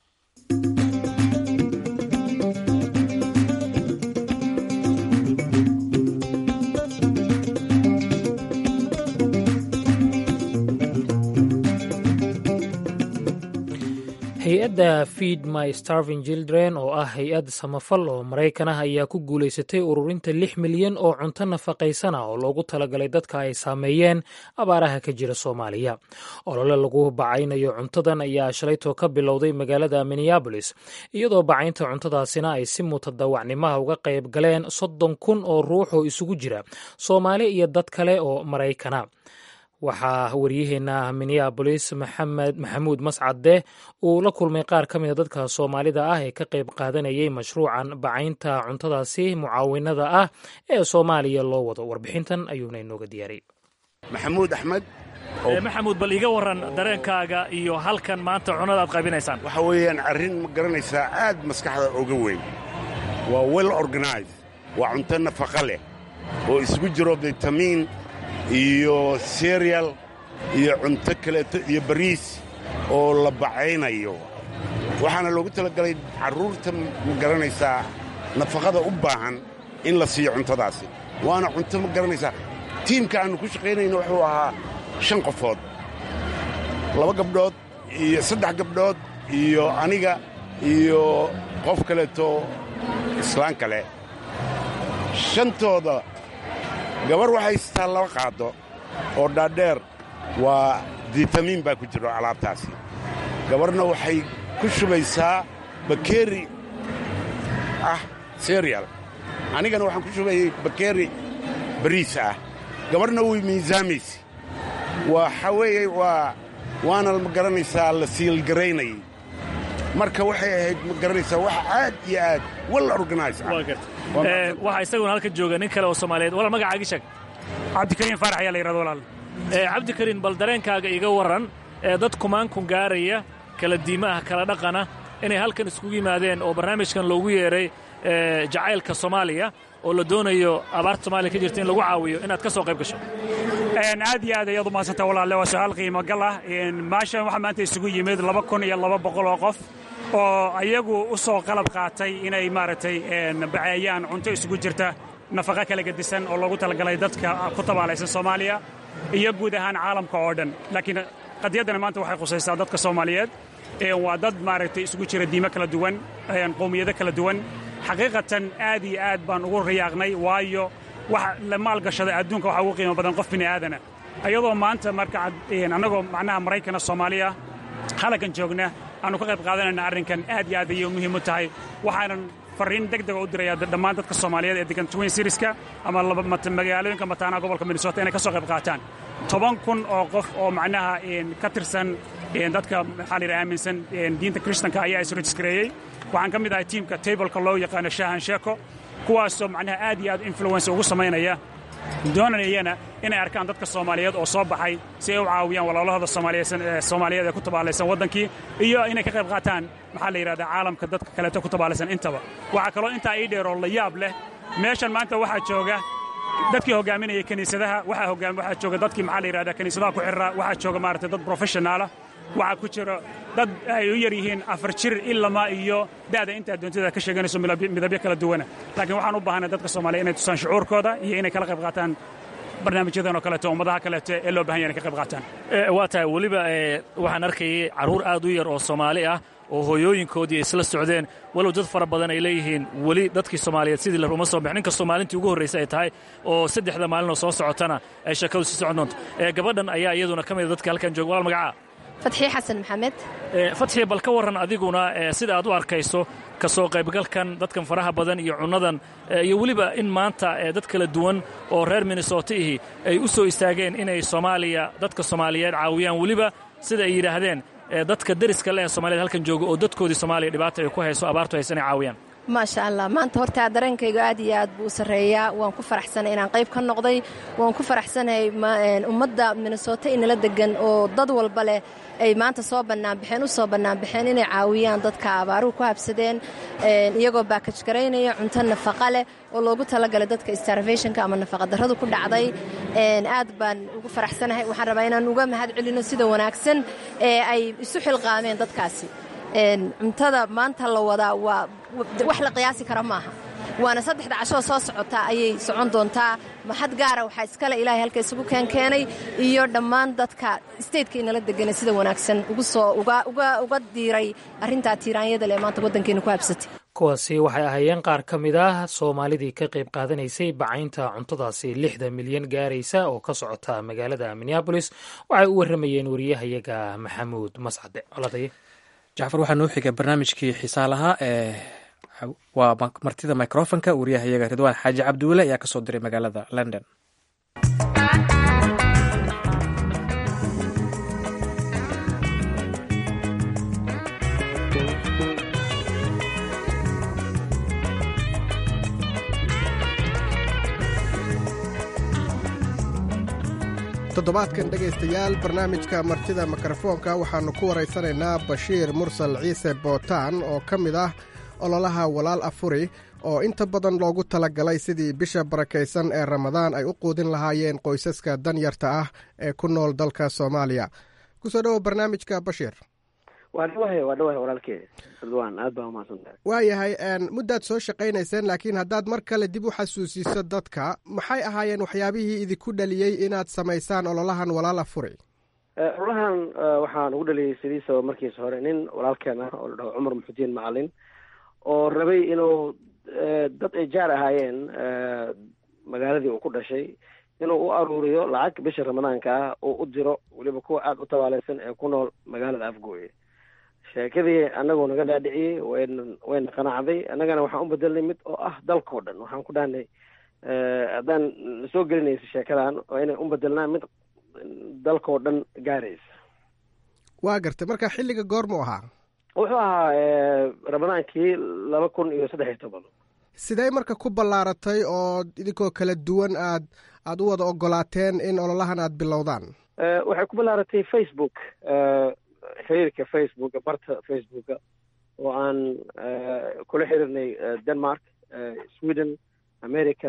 hay-adda feed my starving children oo ah hay-ad samafal oo maraykan ah ayaa ku guulaysatay ururinta lix milyan oo cunto nafaqaysana oo loogu talagalay dadka ay saameeyeen abaaraha ka jira soomaaliya olole lagu bacaynayo cuntadan ayaa shalaytoo ka bilowday magaalada minneabolis iyadoo bacaynta cuntadaasina ay si mutadawacnimaha uga qayb galeen soddon kun oo ruux oo isugu jira soomaali iyo dad kale oo maraykana waxaa waryaheena minneabolis maxamed maxamuud mascade uu la kulmay qaar ka mida dadka soomaalida ah ee ka qayb qaadanayay mashruucan bacaynta cuntadaasi mucaawinada ah ee soomaaliya loo wado warbixintan ayuuna inooga diyaariyey maxamuud axmed maxamuud bal iga warran dareenkaaga iyo halkan maanta cunada aad qaybinaysaan waxa weeyaan arrin ma garanaysaa aad maskaxda uga weyn waa well organize waa cunto nafaqa leh oo isugu jiro bitamiin iyo serial iyo cunto kaleeto iyo bariis oo la bacaynayo waxaana loogu talagalay carruurta ma garanaysaa nafaqada u baahan in la siiyo cuntadaasi waana cunto ma garanaysaa tiimka aannu ku shaqaynayno wuxuu ahaa shan qofood laba gabdhood iyo saddex gabdhood iyo aniga iyo qof kaleeto islaan kale shantooda gabar waxay haystaa laba qaado oo dhaadheer waa ditamiin baa ku jiro alaabtaasi gabarna waxay ku shubaysaa bakeeri ah serial anigana waxaan ku shubayay bakeeri bariis ah gabarna way miisaamaysa waxa weeye waa waana ma garanaysaa la siilgaraynayay marka waxay ahayd ma garanaysaa wax aad iyo aad wal organize ah waxaa isaguna halka jooga nin kale oo soomaaliyeed walaal magacaagi sheeg cabdikariin faarax ayaa la yidhahda walaal cabdikariin bal dareenkaaga iga warran ee dad kumaankun gaaraya kala diima ah kala dhaqana inay halkan iskugu yimaadeen oo barnaamijkan loogu yeedhay jacaylka soomaaliya oo la doonayo abaarta somaaliya ka jirta in lagu caawiyo inaad ka soo qayb gasho aad iyo aad ayaad u mahadsantaa walaalle waa su-aal qiimo gal ah maashan waxaa maanta isugu yimid laba kun iyo laba boqol oo qof oo ayagu u soo qalab qaatay inay maaragtay baceeyaan cunto isugu jirta nafaqa kala gedisan oo loogu talagalay dadka ku tabaalaysan soomaaliya iyo guud ahaan caalamka oo dhan laakiin qadiyaddana maanta waxay khusaysaa dadka soomaaliyeed waa dad maaragtay isugu jira diimo kala duwan qowmiyado kala duwan xaqiiqatan aad iyo aad baan ugu riyaaqnay waayo wax la maalgashada adduunka waxaa ugu qiimo badan qof bini aadana ayadoo maanta marka annagoo macnaha maraykana soomaaliya halaggan joogna aanu ka qayb qaadanayna arrinkan aad iyo aad ayay muhiim u tahay waxaanan farriin deg dega u dirayaa dhammaan dadka soomaaliyeed ee degan twin sirieska ama magaalooyinka mataanaha gobolka minnesota inay ka soo qayb qaataan toban kun oo qof oo macnaha ka tirsan dadka maxaa la yidhaha aaminsan diinta kristanka ayaa isrejiskareeyey waxaan ka mid ahay tiimka tableka loo yaqaano shahan sheeko kuwaasoo macnaha aad iyo aad influence ugu samaynaya doonayana inay arkaan dadka soomaaliyeed oo soo baxay si ay u caawiyaan walaalahooda soomaaliyeed ee ku tabaalaysan waddankii iyo inay ka qayb qaataan maxaa la yidhahdaa caalamka dadka kaleeto ku tabaalaysan intaba waxaa kaloo intaa ii dheeroo la yaab leh meeshan maanta waxaa jooga dadkii hogaaminaya kiniisadaha waxaa jooga dadkii maxaa la yidhahdaa kiniisadaha ku xirra waxaa jooga maaragtay dad professionaala waxaa ku jiro dad ay u yar yihiin afar jir ilama iyo da'da intaa doontida ka sheeganayso midabyo kala duwana laakiin waxaan u baahanay dadka soomaaliya inay tusaan shucuurkooda iyo inay kala qayb qaataan barnaamijyadan oo kaleeto ummadaha kaleeto ee loo bahan yahay inay ka qayb qaataan waa tahay weliba waxaan arkayay carruur aad u yar oo soomaali ah oo hooyooyinkoodii isla socdeen walow dad fara badan ay leeyihiin weli dadkii soomaaliyeed sidii la uma soo bixin inkastoo maalintii ugu horraysay ay tahay oo saddexda maalinoo soo socotana ay sheekadu sii socon doonto gabadhan ayaa iyaduna ka mida dadka halkan jooga walaal magacaa fatxii xasan maxamed fatxii bal ka warran adiguna sida aad u arkayso ka soo qaybgalkan dadkan faraha badan iyo cunnadan iyo weliba in maanta dad kala duwan oo reer minnesota ihi ay u soo istaageen inay soomaaliya dadka soomaaliyeed caawiyaan weliba sida ay yidhaahdeen dadka deriska le ee soomaaliyed halkan jooga oo dadkoodii soomaaliya dhibaata ay ku hayso abaartu haysa inay caawiyaan maasha allah maanta horta dareenkayga aad iyo aad buu u sarreeyaa waan ku faraxsanay inaan qayb ka noqday waan ku faraxsanahay ummadda minnesota inala degan oo dad walba leh ay maanta soo bannaanbaxeen u soo bannaanbaxeen inay caawiyaan dadka abaaruhu ku habsadeen iyagoo baakaj garaynaya cunto nafaqa leh oo loogu talagalay dadka starvationka ama nafaqadarradu ku dhacday aad baan ugu faraxsanahay waxaan rabaa inaan uga mahad celino sida wanaagsan ee ay isu xilqaameen dadkaasi cuntada maanta la wadaa waa wax la qiyaasi kara maaha waana saddexda cashoo soo socotaa ayay socon doontaa mahad gaara waxaa iskale ilaahay halka isugu keenkeenay iyo dhammaan dadka steytka inala degana sida wanaagsan ugu soo uga diiray arrintaa tiiraanyada leh maanta waddankeena ku habsatay kuwaasi waxay ahaayeen qaar ka mid ah soomaalidii ka qayb qaadanaysay bacaynta cuntadaasi lixda milyan gaaraysa oo ka socota magaalada minneabolis waxay u warramayeen wariyahayaga maxamuud mascade coladaye jacfar waxaa noo xiga barnaamijkii xiisaalahaa ee waa martida microfonka wariyahayaga ridwaan xaaji cabdiwele ayaa kasoo diray magaalada london toddobaadkan dhegaystayaal barnaamijka martida mikrofoonka waxaannu ku waraysanaynaa bashiir mursal ciise bootaan oo ka mid ah ololaha walaal afuri oo inta badan loogu talagalay sidii bisha barakaysan ee ramadaan ay u quudin lahaayeen qoysaska danyarta ah ee ku nool dalka soomaaliya kusoo dhowo barnaamijka bashiir waa dhawahay waa dhawahay walaalkee ridwaan aad baa umahadsantahay waayahay muddaad soo shaqaynayseen laakiin haddaad mar kale dib u xasuusiso dadka maxay ahaayeen waxyaabihii idinku dhaliyey inaad samaysaan ololahan walaal afuri ololahan waxaan ugu dhaliyay sidiisa markiisa hore nin walaalkeen ah oo la dhaho cumar muxudiin macalin oo rabay inuu dad ay jaar ahaayeen magaaladii uu ku dhashay inuu u aruuriyo lacag bisha ramadaanka ah oo u diro weliba kuwa aada u tabaaleysan ee ku nool magaalada afgooye sheekadii anagoo naga dhaadhiciyey wayna wayna qanacday annagana waxaan u bedelnay mid oo ah dalkao dhan waxaan ku dhahnay haddaan soo gelinaysa sheekadan waa inay u bedelnaa mid dalkao dhan gaaraysa waa gartay marka xilliga goormuu ahaa wuxuu ahaa ramadaankii laba kun iyo saddex iyo toban sidee marka ku ballaaratay oo idinkoo kala duwan aad aada u wada ogolaateen in ololahan aada bilowdaan waxay ku ballaaratay facebook xiriirka facebooka barta facebooka oo aan kula xiriirnay denmark sweden america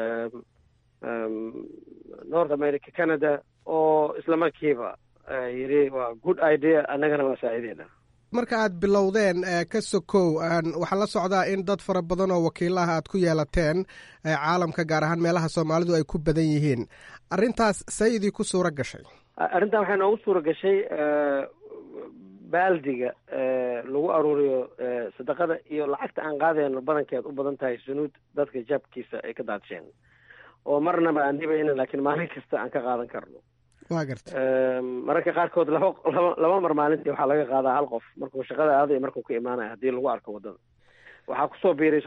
north america canada oo isla markiiba yidhi waa good idea annagana waa saacideena marka aad bilowdeen ka sokow waxaa la socdaa in dad fara badan oo wakiilaha aad ku yeelateen caalamka gaar ahaan meelaha soomaalidu ay ku badan yihiin arrintaas say idinku suura gashay arrintan waxay noogu suura gashay baaldiga lagu aruuriyo sadaqada iyo lacagta aan qaadayno badankeed u badan tahay sunuud dadka jabkiisa ay ka daadsheen oo marnaba aan dhibayna laakiin maalin kasta aan ka qaadan karno waa garta mararka qaarkood laba laba laba mar maalintii waxaa laga qaadaa hal qof markuu shaqada aadayo markuu ka imaanaya haddii lagu arko waddada waxaa kusoo biiray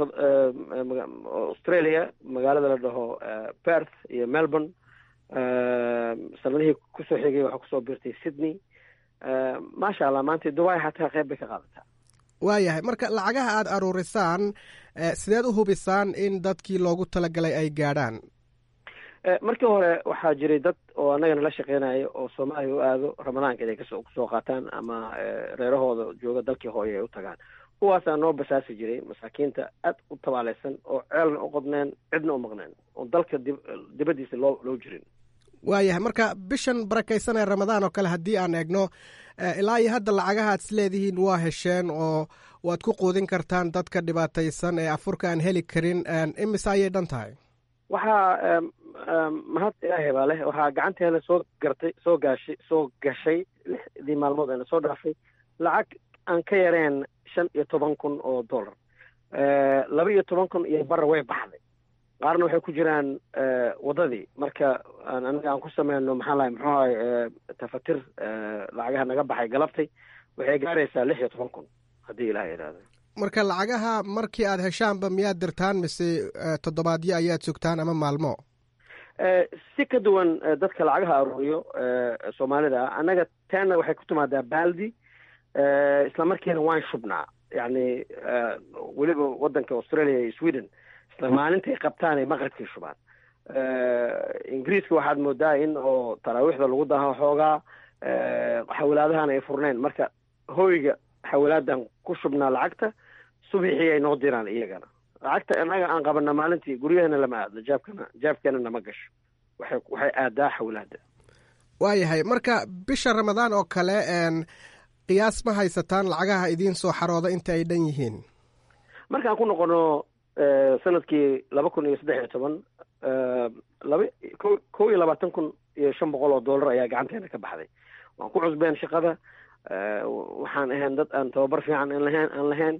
australia magaalada la dhaho perth iyo melbourne sanadihii kusoo xigay waxaa kusoo biirtay sydney maasha allah maanta dubai xataa qeyb bay ka qaadataa waayahay marka lacagaha aada aruurisaan sideed u hubisaan in dadkii loogu talagalay ay gaadhaan markii hore waxaa jiray dad oo annagana la shaqeynaya oo soomaaliya u aado ramadaanka inay kasoo kusoo qaataan ama reerahooda jooga dalkii hooye ay u tagaan kuwaasaa noo basaasi jiray masaakiinta aad u tabaaleysan oo ceelna u qodneen cidna u maqneen oo dalka dib dibaddiisa loo loo jirin waayahay marka bishan barakaysan ee ramadaan oo kale haddii aan eegno ilaa iyo hadda lacagaha ad isleedihiin waa hesheen oo waad ku quudin kartaan dadka dhibaataysan ee afurka aan heli karin imise ayay dhan tahay waxaa mahad ilaahay baa leh waxaa gacanteena soo gartay soo gaashay soo gashay lixdii maalmood eena soo dhaafay lacag aan ka yareen shan iyo toban kun oo dollar laba iyo toban kun iyo bara way baxday qaarna waxay ku jiraan waddadii marka anaga aan ku sameyno maxaa lahay muxuu ahay tafatir lacagaha naga baxay galabtay waxay gaaraysaa lix iyo toban kun haddii ilaha idhaahdo marka lacagaha markii aad heshaanba miyaad dirtaan mise toddobaadyo ayaad sugtaan ama maalmo si ka duwan dadka lacagaha aruuriyo soomaalida ah annaga taana waxay ku timaadaa baaldi isla markiina waan shubnaa yacni weliba waddanka australia iyo sweden isla maalintay qabtaan ay maqribkii shubaan ingiriiska waxaad moodaa in oo taraawiixda lagu daha xoogaa xawlaadahan ay furnayn marka hoyga xawlaadan ku shubnaa lacagta subixii ay noo diraan iyagana lacagta innaga aan qabana maalintii guryahana lama aadno jaabkana jaabkeena nama gasho waxay waxay aadaa xawlaada waayahay marka bisha ramadaan oo kale qiyaas ma haysataan lacagaha idiin soo xarooda inta ay dhan yihiin markaan ku noqono sanadkii laba kun iyo saddex iyo toban laba ko kow iyo labaatan kun iyo shan boqol oo dollar ayaa gacanteena ka baxday waan ku cusbeen shaqada waxaan ahayn dad aan tababar fiican aan lahayn aan lahayn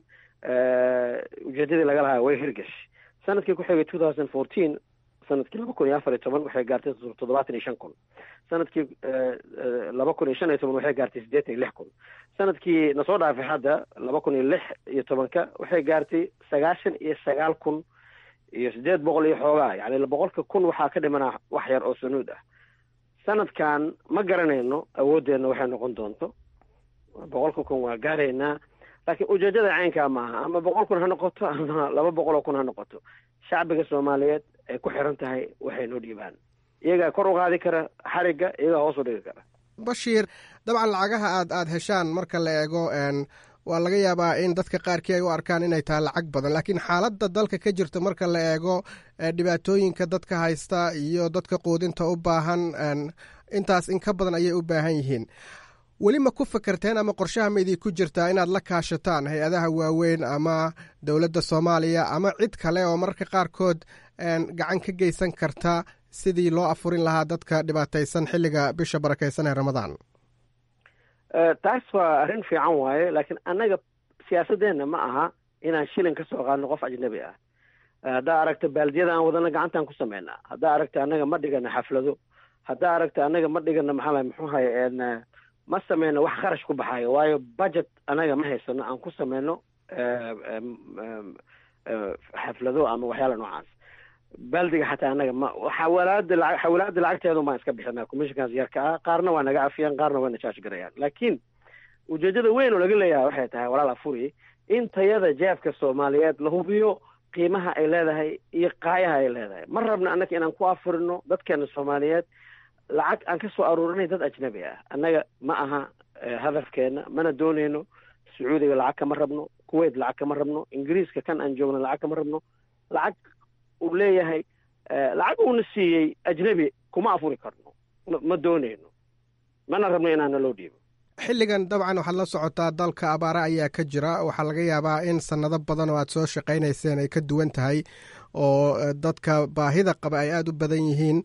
ujeedadii laga lahaa way hirgashay sanadkii ku xigay two thousand fourteen sanadkii laba kun iyo afar iyo toban waxay gaartay toddobaatan iyo shan kun sanadkii laba kun iyo shan iyo toban waxay gaartay siddeetan iyo lix kun sanadkii nasoo dhaafay hadda laba kun iyo lix iyo tobanka waxay gaartay sagaashan iyo sagaal kun iyo siddeed boqol iyo xoogaa yacni boqolka kun waxaa ka dhimanaa wax yar oo sanuud ah sanadkan ma garanayno awooddeedna waxay noqon doonto boqolka kun waa gaaraynaa laakiin ujeedada caynkaa maaha ama boqol kun ha noqoto ama laba boqol oo kun ha noqoto shacbiga soomaaliyeed ay ku xiran tahay waxay noo dhiibaan iyagaa kor u qaadi kara xarigga iyagaa hoos u dhigi kara bashiir dabcan lacagaha aad aada heshaan marka la eego waa laga yaabaa in dadka qaarkii ay u arkaan inay tahay lacag badan laakiin xaaladda dalka ka jirta marka la eego dhibaatooyinka dadka haysta iyo dadka quudinta u baahan intaas in ka badan ayay u baahan yihiin weli ma ku fakerteen ama qorshaha ma idinku jirtaa inaad la kaashataan hay-adaha waaweyn ama dowladda soomaaliya ama cid kale oo mararka qaarkood gacan ka geysan karta sidii loo afurin lahaa dadka dhibaataysan xilliga bisha barakaysan ee ramadaan taas waa arrin fiican waaye laakiin annaga siyaasadeenna ma aha inaan shilin ka soo qaadno qof ajnabi ah haddaa aragta baaldiyada aan wadana gacantaan ku samaynaa haddaa aragta annaga ma dhigana xaflado haddaa aragta annaga ma dhigana maxaa muxuu haye ma sameyno wax kharash ku baxayo waayo budget annaga ma haysano aan ku sameyno xaflado ama waxyaala noocaas baldiga xataa annaga ma xawalaada lacag xawalaada lacagteedu maan iska bixinaa commissionkaas yarka ah qaarna waa naga cafiyaan qaarna wayna charge garayaan laakiin ujeedada weyn oo laga leeyahay waxay tahay walaal afuri in tayada jeefka soomaaliyeed la hubiyo qiimaha ay leedahay iyo qaayaha ay leedahay ma rabna annaga inaan ku afurino dadkeena soomaaliyeed lacag aan ka soo aruurinay dad ajnabi ah annaga ma aha hadafkeena mana dooneyno sacuudiga lacag kama rabno kuwait lacag kama rabno ingiriiska kan aan joogno lacag kama rabno lacag uu leeyahay lacag uuna siiyey ajnabi kuma afuri karno ma dooneyno mana rabno inaana loo dhiibo xilligan dabcan waxaad la socotaa dalka abaare ayaa ka jira waxaa laga yaabaa in sannado badan oo aad soo shaqaynayseen ay ka duwan tahay oo dadka baahida qaba ay aada u badan yihiin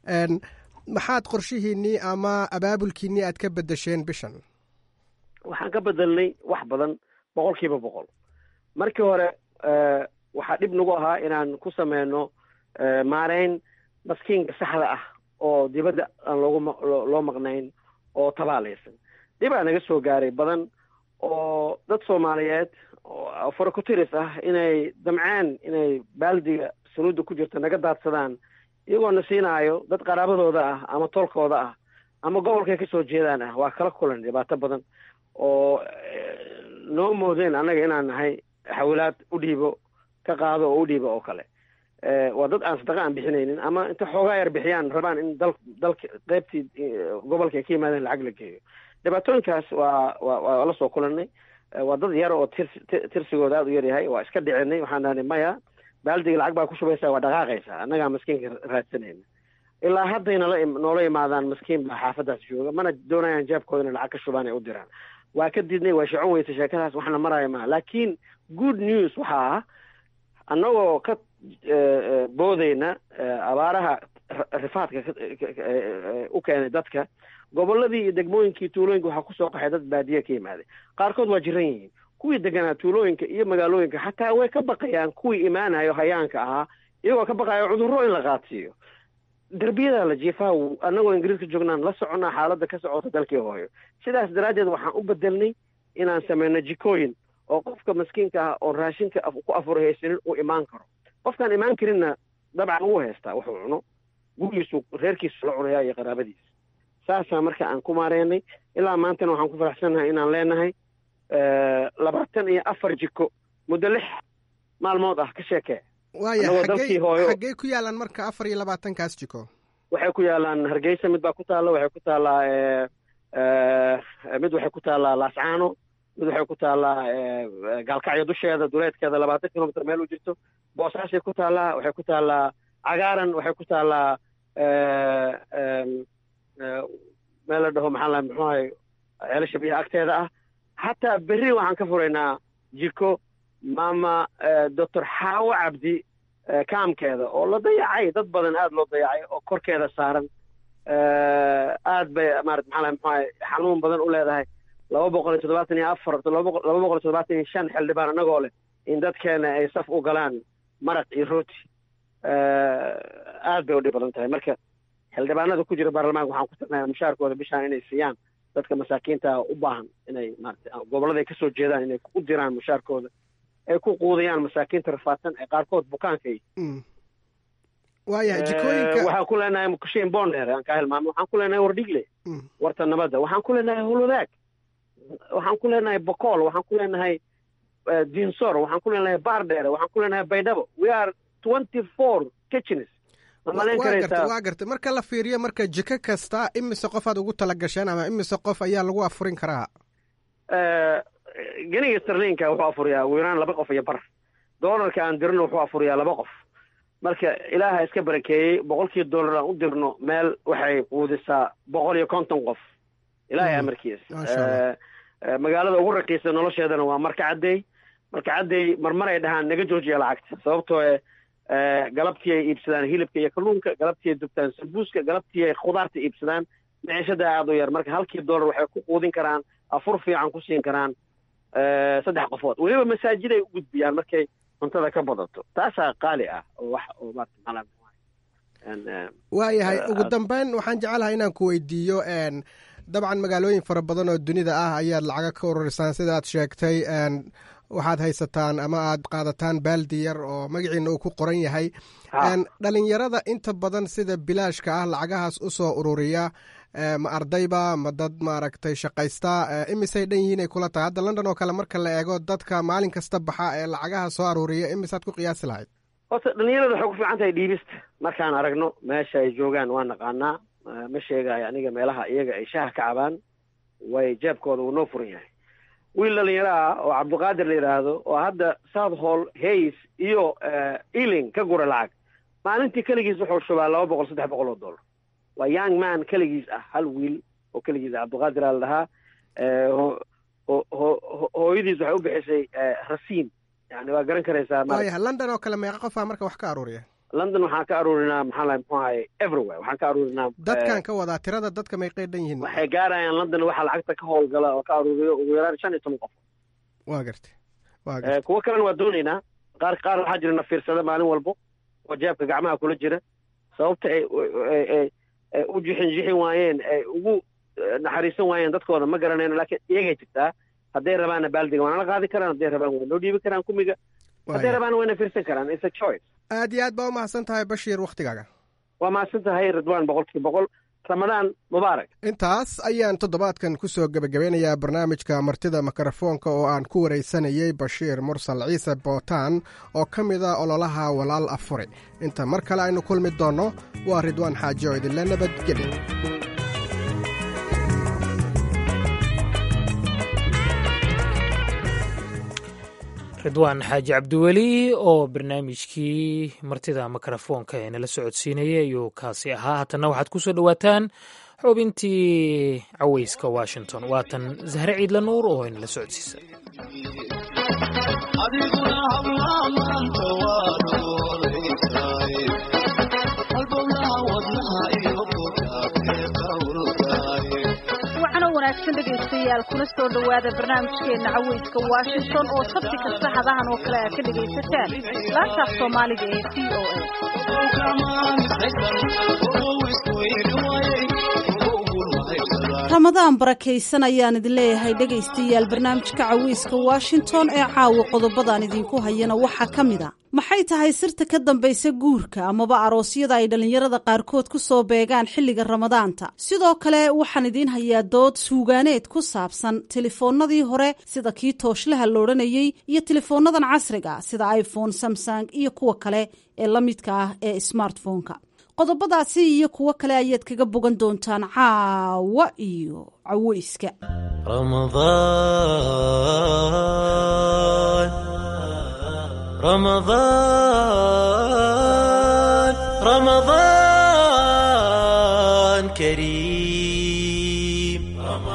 maxaad qorshihiinnii ama abaabulkiinnii aad ka beddesheen bishan waxaan ka bedelnay wax badan boqol kiiba boqol markii hore waxaa dhib nagu ahaa inaan ku sameyno maareyn maskiinka saxda ah oo dibadda aan loogu loo maqnayn oo tabaalaysan dhibaa naga soo gaaray badan oo dad soomaaliyeed oo farakotiris ah inay damceen inay baaldiga sanuudda ku jirta naga daadsadaan iyagoo na siinaayo dad qaraabadooda ah ama tolkooda ah ama gobolkay ka soo jeedaan ah waa kala kulan dhibaato badan oo noo moodeen annaga inaan nahay xawilaad u dhiibo ka qaado oo u dhiibo oo kale waa dad aan sadaqa aan bixinaynin ama inta xoogaa yar bixiyaan rabaan in dal dalka qaybtii gobolka ay ka yimaadeen lacag la geeyo dhibaatooyinkaas waa waa waa la soo kulanay waa dad yar oo tirs tirsigooda aada u yar yahay waa iska dhicinay waxaan dhahnay maya baaldiga lacag baa ku shubaysaa waa dhaqaaqaysaa annagaa maskiinka raadsanayna ilaa hadday nala noola imaadaan maskiin baa xaafadaas jooga mana doonayaan jeebkooda inay lacag ka shubaan ay u diraan waa ka diidnay waa shicon weysa sheekadaas waxna maraya maa laakiin good news waxaa ah annagoo ka boodayna abaaraha rifaadka u keenay dadka gobolladii iyo degmooyinkii tuulooyinka waxaa kusoo qaxay dad baadiye ka yimaaday qaarkood waa jiran yihiin kuwii deganaa tuulooyinka iyo magaalooyinka xataa way ka baqayaan kuwii imaanayo hayaanka ahaa iyagoo ka baqayo cudurro in la qaadsiiyo derbiyadaa la jiifaa annagoo ingiriiska joognaan la soconnaa xaaladda ka socota dalkii hooyo sidaas daraaddeed waxaan u bedelnay inaan sameyno jikooyin oo qofka maskiinka ah oo raashinka ku afuri haysanin uu imaan karo qofkaan imaan karinna dabcan wuu haystaa wuxuu cuno gurigiisu reerkiisu la cunayaa iyo qaraabadiisa saasaa marka aan ku maareynay ilaa maantana waxaan ku faraxsannahay inaan leenahay labaatan iyo afar jiko muddo lix maalmood ah ka sheekee waaya xaggey ku yaalaan marka afar iyo labaatankaas jiko waxay ku yaalaan hargeysa mid baa ku taalla waxay ku taallaa mid waxay ku taallaa laascaano mid waxay ku taallaa gaalkacyo dusheeda duleedkeeda labaatan kilomitr meel u jirto boosaashay ku taallaa waxay ku taallaa cagaaran waxay ku taallaa meel la dhaho maxaa la muxuu ahay ceelasha biyaha agteeda ah xataa berri waxaan ka furaynaa jiko maama doctor xaawo cabdi kaamkeeda oo la dayacay dad badan aada loo dayacay oo korkeeda saaran aad bay maarata maxaa lahay muxuu ahay xanuun badan u leedahay laba boqol iyo toddobaatan iyo afar laba boqol iyo toddobaatan iyo shan xildhibaan annagoo leh in dadkeena ay saf u galaan maraq iyo rooti aad bay u dhib badan tahay marka xildhibaanada ku jira baarlamaanka waxaan ku tirnayaa mushaarkooda bishaan inay siiyaan dadka masaakiinta u baahan inay maarata gobollada ay kasoo jeedaan inay u diraan mushaarkooda ay ku quudayaan masaakiinta rafaadsan ee qaarkood bukaankay waayahay jikooyinka waxaan ku leenahay kushiin bonder aan kaa hilmaamo waxaan ku leenahay wardhigle warta nabadda waxaan ku leenahay hulwadaag waxaan ku leenahay bokool waxaan ku leenahay dinsor waxaan ku leenahay baardheere waxaan ku leenahay baydhabo we are twenty four kitchens waa gartay marka la fiiriyo marka jiko kasta imise qofaad ugu tala gasheen ama imise qof ayaa lagu afurin karaa geniga starlinka wuxuu afuriyaa wiiraan laba qof iyo bar doolarka aan dirno wuxuu afuriyaa laba qof marka ilaaha iska barakeeyey boqolkii dollar aan u dirno meel waxay quudisaa boqol iyo konton qof ilaahay amarkiis magaalada ugu raqiisa nolosheedana waa marka caddeey marka caddeey marmar ay dhahaan naga joojiya lacagta sababtoo galabtii ay iibsadaan hilibka iyo kalluunka galabtii ay dubtaan sambuuska galabtii ay khudaarta iibsadaan micishada aada u yar marka halkii dollar waxay ku quudin karaan afur fiican ku siin karaan saddex qofood weliba masaajiday u gudbiyaan markay cuntada ka badato taasaa qaali ah oo wax oo maarata waayahay ugu dambeyn waxaan jecelahay inaan ku weydiiyo dabcan magaalooyin fara badan oo dunida ah ayaad lacaga ka ururisaan sida aad sheegtay waxaad haysataan ama aad qaadataan baaldi yar oo magaciina uu ku qoran yahay dhalinyarada inta badan sida bilaashka ah lacagahaas u soo ururiya ma ardayba ma dad maaragtay shaqaysta imisay dhan yihiin ay kula tahay hadda london oo kale marka la eego dadka maalin kasta baxa ee lacagaha soo aruuriya imisaad ku qiyaasi lahayd horta dhalinyarada waxay ku fiican tahay dhiibista markaan aragno meesha ay joogaan waa naqaanaa ma sheegayo aniga meelaha iyaga ay shaha ka cabaan way jeebkooda uu noo furan yahay wiil dhalinyaro ah oo cabdiqaadir la yidhaahdo oo hadda south hall hays iyo ealing ka gura lacag maalintii keligiis wuxuu shubaa laba boqol saddex boqol oo dollar waa young man keligiis ah hal wiil oo keligiis ah cabdiqaadir aa la dhahaa hooyadiis waxay u bixisay rasiin yani waa garan karaysaa waayaha london oo kale meeqa qofaa marka wax ka aruuriya london waxaan ka aruurinaa maxaa lahay muxuu ahay everywhere waxaan ka aruurinaa dadkan ka wadaa tirada dadka meeqay dhan yihiin waxay gaarayaan london waxaa lacagta ka howlgala oo ka aruuriyo ugu yaraan shan iyo toban qof waa gartay waa gartay kuwo kalena waa doonaynaa qaar qaar waxaa jira na fiirsada maalin walbo oo jeebka gacmaha kula jira sababta ay u jixin jixin waayeen ay ugu naxariisan waayeen dadkooda ma garanayno laakiin iyagay jirtaa hadday rabaanna baaldiga waana la qaadi karaan hadday rabaan waa noo dhiibi karaan kumiga hadday rabaan wayna fiirsan karaan it's a choice aad iyo aad baa u mahadsan tahay bashiir wakhtigaaga waa mahadsan tahay ridwaan boqolkiiba boqol ramadaan mubaarak intaas ayaan toddobaadkan ku soo gebagabeynayaa barnaamijka martida mikrofoonka oo aan ku waraysanayey bashiir mursal ciise bootaan oo ka mid a ololaha walaal afuri inta mar kale aynu kulmi doonno waa ridwaan xaaji oo idinla nabadgeli ridwaan xaaji cabdiweli oo barnaamijkii martida mikrofoonka ee nala socodsiinayay ayuu kaasi ahaa haatanna waxaad ku soo dhowaataan xubintii caweyska washington waatan zahre ciidla nuur oo inala socodsiisa wanaagsan dhegaystayaal kuna soo dhowaada barnaamijkeena caweyska washington oo sabti kasta hadahan oo kale aad ka dhegaysataan laantaaf soomaaliga ee v o ramadaan barakaysan ayaan idin leeyahay dhegaystayaal barnaamijka caweyska washington ee caawa qodobadaan idinku hayana waxaa ka mid a maxay tahay sirta ka dambaysa guurka amaba aroosyada ay dhallinyarada qaarkood ku soo beegaan xilliga ramadaanta sidoo kale waxaan idiin hayaa dood suugaaneed ku saabsan telefoonnadii hore sida kii tooshlaha loodhanayey iyo telefoonnadan casriga sida iphone samsung iyo kuwa kale ee la midka ah ee smartphone-ka qodobadaasi iyo kuwo kale ayaad kaga bogan doontaan caawa iyo caweyska رمضان رمضان كريم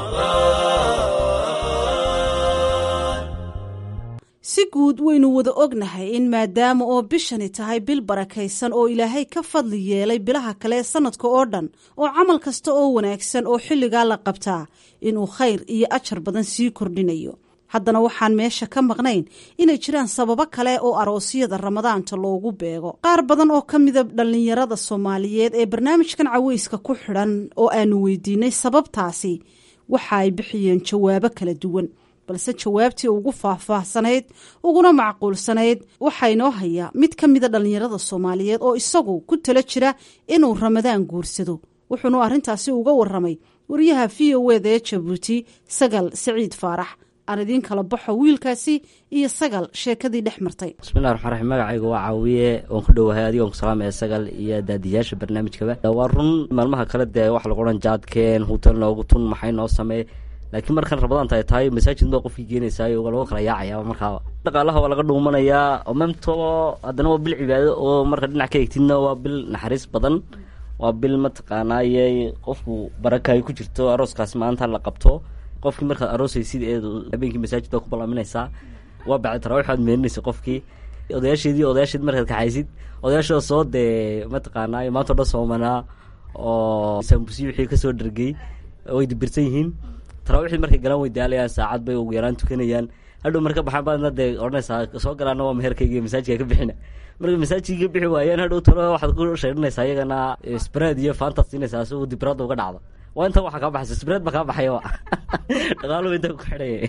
si guud waynu wada ognahay in maadaama oo bishani tahay bil barakaysan oo ilaahay ka fadli yeelay bilaha kale ee sanadka oo dhan oo camal kasta oo wanaagsan oo xilligaa la qabtaa inuu khayr iyo ajar badan sii kordhinayo haddana waxaan meesha ka maqnayn inay jiraan sababo kale oo aroosyada ramadaanta loogu beego qaar badan oo ka mida dhallinyarada soomaaliyeed ee barnaamijkan caweyska ku xidhan oo aanu weydiinay sababtaasi waxa ay bixiyeen jawaabo kala duwan balse jawaabtii ugu faahfaahsanayd uguna macquulsanayd waxaa inoo hayaa mid ka mida dhallinyarada soomaaliyeed oo isagu ku tala jira inuu ramadaan guursado wuxuunu arrintaasi uga waramay wariyaha v o eda ee jabuuti sagal siciid faarax aan idiin kala baxo wiilkaasi iyo sagal sheekadii dhex martay bismillahi raxmaan raxiim magacayga waa caawiye oon ku dhowahay adigoon ku salaamaya sagal iyo daadiyaasha barnaamijkaba waa run maalmaha kale dee waxa lagu odhan jaadkeen hutel noogu tun maxay noo samee laakiin markan rabadaanta ay tahay masaajid baa qofkii geenaysaay lagu kala yaacaya markaaba dhaqaalaha waa laga dhuumanayaa oo memto haddana waa bil cibaado oo marka dhinac ka egtidna waa bil naxariis badan waa bil mataqaanaaye qofku baraka ay ku jirto arooskaasi maanta la qabto qofkii markaad aroosaysid ee habeenkii masaajid baa ku ballaaminaysaa waa bacdi tarawix aad meeninaysa qofkii odayaasheedii odayaasheed markaad kaxaysid odayaashooda soo dee mataqaanaaye maanta o dhan soomanaa oo saambusi wixii kasoo dhargey way dibirsan yihiin taraawiixdii markay galaan way daalayaan saacad bay ugu yaraan tukanayaan hadhow marka baxaan baadna dee odhanaysaa soo galaana waa meherkayga iyo masaajidka ka bixina marka masaajidka ka bixi waayaan hadhow talo waxaad ku sheedhanaysaa iyagana spread iyo faantaad siinaysaa si uu dibiraadda uga dhacdo waa intan waxaa kaa baxaysa spread baa kaa baxayaba dhaqaaluhu inta ku xidhaya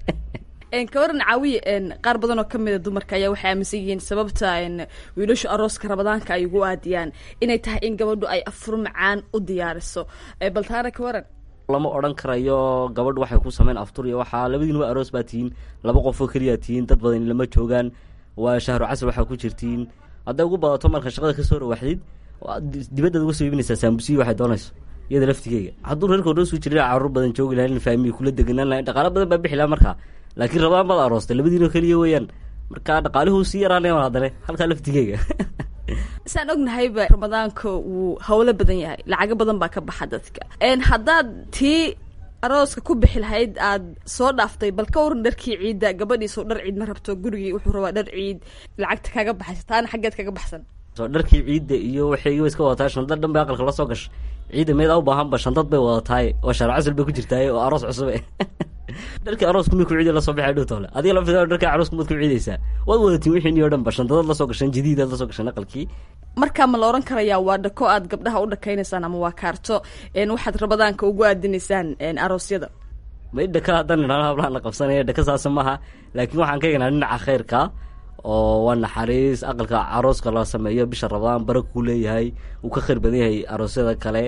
kawaran caawiye qaar badan oo kamida dumarka ayaa waxay aaminsan yihiin sababta wiilashu arooska rabadaanka ay ugu aadiyaan inay tahay in gabadhu ay afur macaan u diyaariso bal taana kawaran lama odhan karayo gabadh waxay ku sameyn aftur iyo waxaa labadiin waa aroos baa tihiin laba qof oo keliya tihiin dad badan lama joogaan waa shahru casr waxaa ku jirtiin hadday ugu badato marka shaqada kasoo rawaxdid dibaddaad uga soo iibinaysaa saambusiyi waxay doonayso iyada laftigeyga hadduu reerka odhan suu jirin caruur badan joogi lahayn faamiyi kula deganaan lahayn dhaqaalo badan baa bixi laha markaa laakiin rabadaan baad aroostay labadiinoo keliya weeyaan marka dhaqaalihuu sii yaraanaya haddane halkaa laftigeyga saan ognahayba ramadaanka wuu hawlo badan yahay lacago badan baa ka baxa dadka haddaad tii arooska ku bixi lahayd aad soo dhaaftay bal ka waran dharkii ciidda gabadhiisoo dhar ciid ma rabto gurigii wuxuu rabaa dhar ciid lacagta kaga baxaysa taana xaggeed kaga baxsan so dharkii ciidda iyo waxaygi iska wadataa shantad dhan bay aqalka la soo gashay ciidda meed u baahanba shantad bay wadataay oo shaar casal bay ku jirtaaye oo aroos cusube dharkii arooska mi ku ciidi lasoo baxay dhow toole adiga la fida dharkii arooska maad ku ciidaysaa waad wadatiin wixiini oo dhan ba shantadaad lasoo gashan jadiidaad lasoo gashan aqalkii markaa ma la oran karayaa waa dhako aad gabdhaha u dhakaynaysaan ama waa kaarto waxaad rabadaanka ugu aadinaysaan aroosyada ma dhaka haddaan idhahno hablaha la qabsanaya dhaka saasa maaha laakiin waxaan ka egnaa dhinaca khayrka oo waa naxariis aqalka arooska la sameeyo bisha rabadaan bara kuu leeyahay uu ka khayr badan yahay aroosyada kale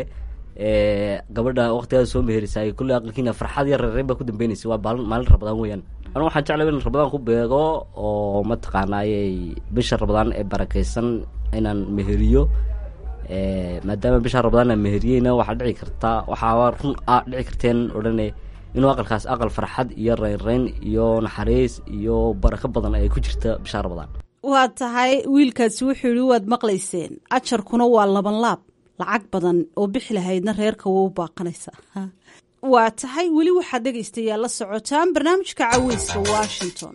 gabadha waktigaada soo meherisaay kulley aqalkiina farxad yar reereen baa ku dambeynaysa waa baal maalin rabadaan weeyaan anu waxaan jeclay in rabadaan ku beego oo mataqaanaayey bisha rabadaan ee barakeysan inaan meheriyo maadaama bisha rabadaan aan meheriyeyna waxaa dhici kartaa waxaa run a dhici karteen odhane inuu aqalkaas aqal farxad iyo reynreyn iyo naxariis iyo barako badan ay ku jirta bisha rabadaan waa tahay wiilkaasi wuxuu yihi waad maqlayseen ajarkuna waa laban laab lacag badan oo bixi lahaydna reerka waa u baaqanaysaa waa tahay weli waxaad dhegaystayaa la socotaan barnaamijka caweyska washington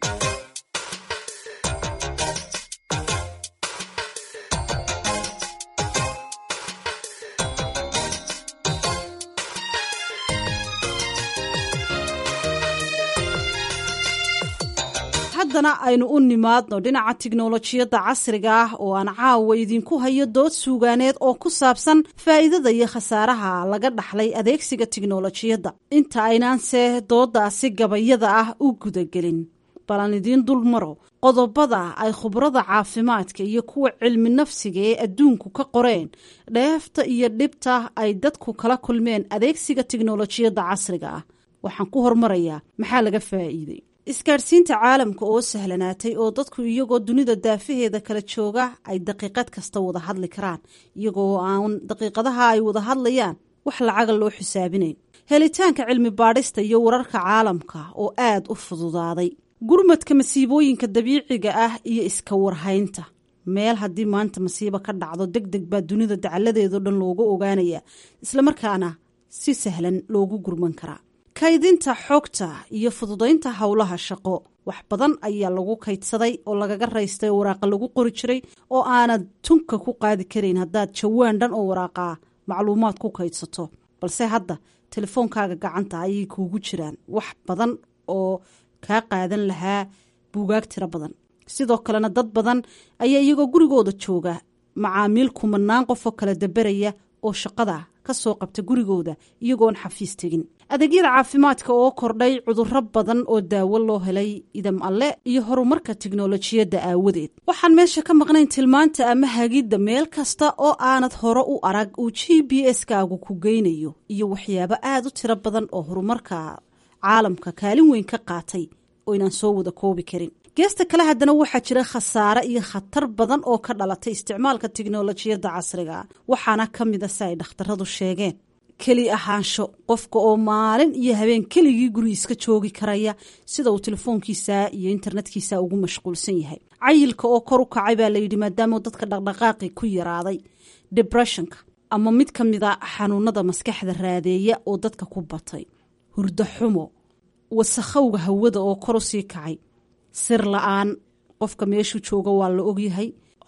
haddana aynu u nimaadno dhinaca tiknolojiyadda casriga ah oo aan caawa idinku hayo dood suugaaneed oo ku saabsan faa'iidada iyo khasaaraha laga dhaxlay adeegsiga tiknolojiyadda inta aynaanse dooddaasi gabayada ah u gudagelin balan idiin dul maro qodobada ay khubrada caafimaadka iyo kuwa cilmi nafsiga ee adduunku ka qoreen dheefta iyo dhibta ay dadku kala kulmeen adeegsiga tiknolojiyadda casriga ah waxaan ku hormarayaa maxaa laga faa'iiday isgaadhsiinta caalamka oo sahlanaatay oo dadku iyagoo dunida daafaheeda kala jooga ay daqiiqad kasta wada hadli karaan iyagoo aan daqiiqadaha ay wada hadlayaan wax lacaga loo xisaabinayn helitaanka cilmi baadhista iyo wararka caalamka oo aad u fududaaday gurmadka masiibooyinka dabiiciga ah iyo iska warhaynta meel haddii maanta masiibo ka dhacdo deg deg baa dunida dacaladeedao dhan looga ogaanaya islamarkaana si sahlan loogu gurman karaa kaydinta xogta iyo fududaynta howlaha shaqo wax badan ayaa lagu kaydsaday oo lagaga raystay oo waraaqa lagu qori jiray oo aanad tunka ku qaadi karayn haddaad jawaan dhan oo waraaqaa macluumaad ku kaydsato balse hadda telefoonkaaga gacanta ayay kuugu jiraan wax badan oo kaa qaadan lahaa buugaag tiro badan sidoo kalena dad badan ayaa iyagoo gurigooda jooga macaamiil kumanaan qofoo kala daberaya oo shaqada ka soo qabta gurigooda iyagoon xafiis tegin adeegyada caafimaadka oo kordhay cudurro badan oo daawo loo helay idam alle iyo horumarka tiknolojiyadda aawadeed waxaan meesha ka maqnayn tilmaanta ama hagidda meel kasta oo aanad hore u arag uu g b s-kaagu ku geynayo iyo waxyaabo aada u tiro badan oo horumarka caalamka kaalin weyn ka qaatay oo inaan soo wada koobi karin geesta kale haddana waxaa jira khasaare iyo khatar badan oo ka dhalatay isticmaalka tiknolojiyadda casriga waxaana ka mida si ay dhakhtaradu sheegeen keli ahaansho qofka oo maalin iyo habeen keligii guri iska joogi karaya sida uu telefoonkiisa iyo internetkiisa ugu mashquulsan yahay cayilka oo kor u kacay baa layidhi maadaama dadka dhaqdhaqaaqi ku yaraaday debressionka ama mid ka mida xanuunada maskaxda raadeeya oo dadka ku batay hurdo xumo wasakhowga hawada oo kor u sii kacay sir la-aan qofka meeshuu jooga waa la ogyahay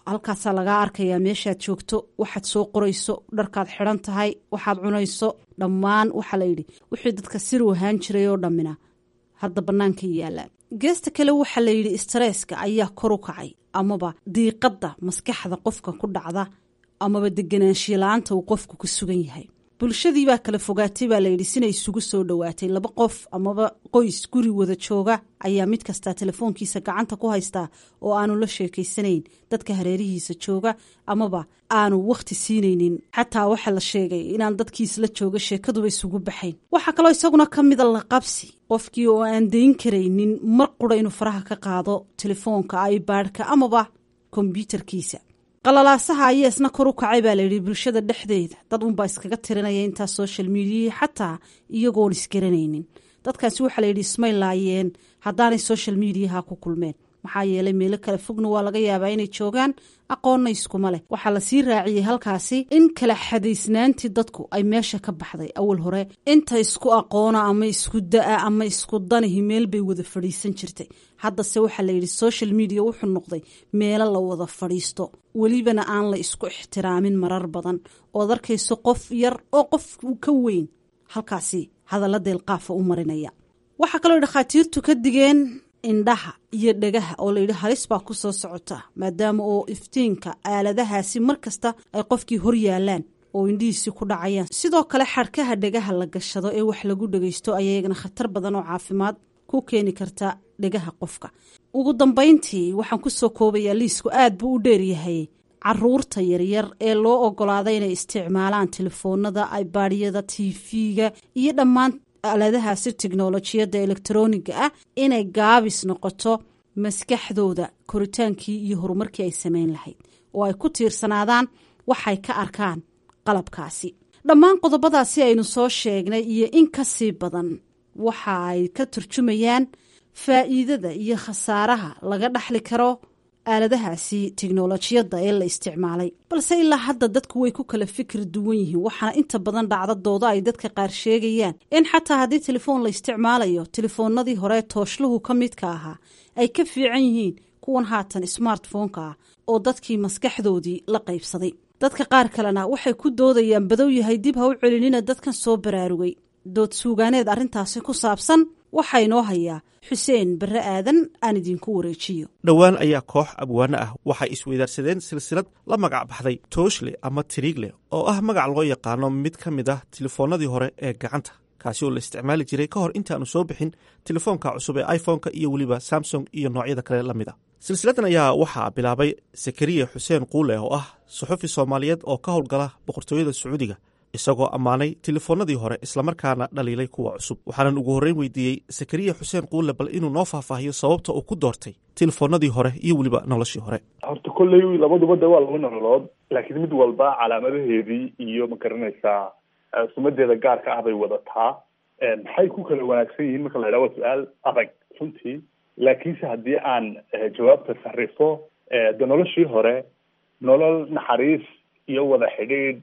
halkaasaa lagaa arkayaa meeshaad joogto waxaad soo qorayso dharkaad xidhan tahay waxaad cunayso dhammaan waxaa la yidhi wixii dadka sir wahaan jiray oo dhammina hadda bannaanka yaallaan geesta kale waxaa la yidhi staresska ayaa kor u kacay amaba diiqadda maskaxda qofka ku dhacda amaba deganaanshiya la-aanta uu qofku ku sugan yahay bulshadii baa kala fogaatay baa layidhi sina isugu soo dhowaatay laba qof amaba qoys guri wada jooga ayaa mid kastaa telefoonkiisa gacanta ku haystaa oo aanu la sheekaysanayn dadka hareerihiisa jooga amaba aanu wakhti siinaynin xataa waxaa la sheegay inaan dadkiisla jooga sheekaduba isugu baxayn waxaa kaloo isaguna ka mida laqabsi qofkii oo aan dayn karaynin mar qura inuu faraha ka qaado telefoonka ibaadhka amaba kombyuutarkiisa qalalaasaha ayaa isna kor u kacay baa layidhi bulshada dhexdeeda dad unbaa iskaga tirinaya intaa social mediahi xataa iyagoon isgaranaynin dadkaasi waxaa layidhi ismay laayeen haddaanay social mediaha ku kulmeen maxaa yeelay meelo kale fogna waa laga yaabaa inay joogaan aqoonna iskuma leh waxaa lasii raaciyey halkaasi in kala xadaysnaantii dadku ay meesha ka baxday awal hore inta isku aqoona ama isku da-a ama isku danihi meel bay wada fadhiisan jirtay haddase waxaa layidhi social media wuxuu noqday meelo la wada fadhiisto welibana aan la isku ixtiraamin marar badan ood arkayso qof yar oo qof ka weyn halkaasi hadalla deelqaafa u marinaya waxaa kaloo dhakhaatiirtu ka digeen indhaha iyo dhagaha oo layidhi halis baa ku soo socota maadaama oo iftiinka aaladahaasi mar kasta ay qofkii hor yaalaan oo indhihiisii ku dhacayaan sidoo kale xadhkaha dhagaha la gashado ee wax lagu dhagaysto ayaa iyagana khatar badan oo caafimaad ku keeni karta dhagaha qofka ugu dambayntii waxaan ku soo koobayaa liisku aad buu u dheeryahay caruurta yaryar ee loo ogolaaday inay isticmaalaan telefoonada ibaadhyada tv-ga iyo dhammaan aaladahaasi teknolojiyadda elektroniga ah inay gaabis noqoto maskaxdooda koritaankii iyo horumarkii ay samayn lahayd oo ay ku tiirsanaadaan waxay ka arkaan qalabkaasi dhammaan qodobadaasi aynu soo sheegnay iyo in ka sii badan waxa ay ka turjumayaan faa'iidada iyo khasaaraha laga dhaxli karo aaladahaasi teknolojiyadda ee la isticmaalay balse ilaa hadda dadku way ku kala fikir duwan yihiin waxaana inta badan dhacdadooda ay dadka qaar sheegayaan in xataa haddii telefoon la isticmaalayo telefoonadii hore tooshluhu ka midka ahaa ay ka fiican yihiin kuwan haatan smartphoneka ah oo dadkii maskaxdoodii la qaybsaday dadka qaar kalena waxay ku doodayaan badow yahay dib ha u celinina dadkan soo baraarugay dood suugaaneed arrintaasi ku saabsan waxaa inoo hayaa xuseen barre aadan aan idinku wareejiyo dhowaan ayaa koox abwaano ah waxay isweydaarsadeen silsilad la magac baxday tooshle ama tiriigle oo ah magac loo yaqaano mid ka mid ah telefoonnadii hore ee gacanta kaasi oo la isticmaali jiray ka hor intaanu soo bixin telefoonka cusub ee iphone-ka iyo weliba samsung iyo noocyada kale la mid a silsiladan ayaa waxaa bilaabay sakariya xuseen quule oo ah suxufi soomaaliyeed oo ka howlgala boqortooyada sacuudiga isagoo ammaanay telefoonnadii hore islamarkaana dhaliilay kuwa cusub waxaanan ugu horreyn weydiiyey sakariya xuseen quule bal inuu noo faahfaahiyo sababta uu ku doortay telefoonnadii hore iyo weliba noloshii hore horta kolley labaduba de waa laba nololood laakiin mid walba calaamadaheedii iyo ma garanaysaa sumadeeda gaarka ah bay wadataa maxay ku kala wanaagsan yihiin marka la yidhaha waa su-aal adag runtii laakiinse haddii aan jawaabta sarrifo de noloshii hore nolol naxariis iyo wada xidhiidh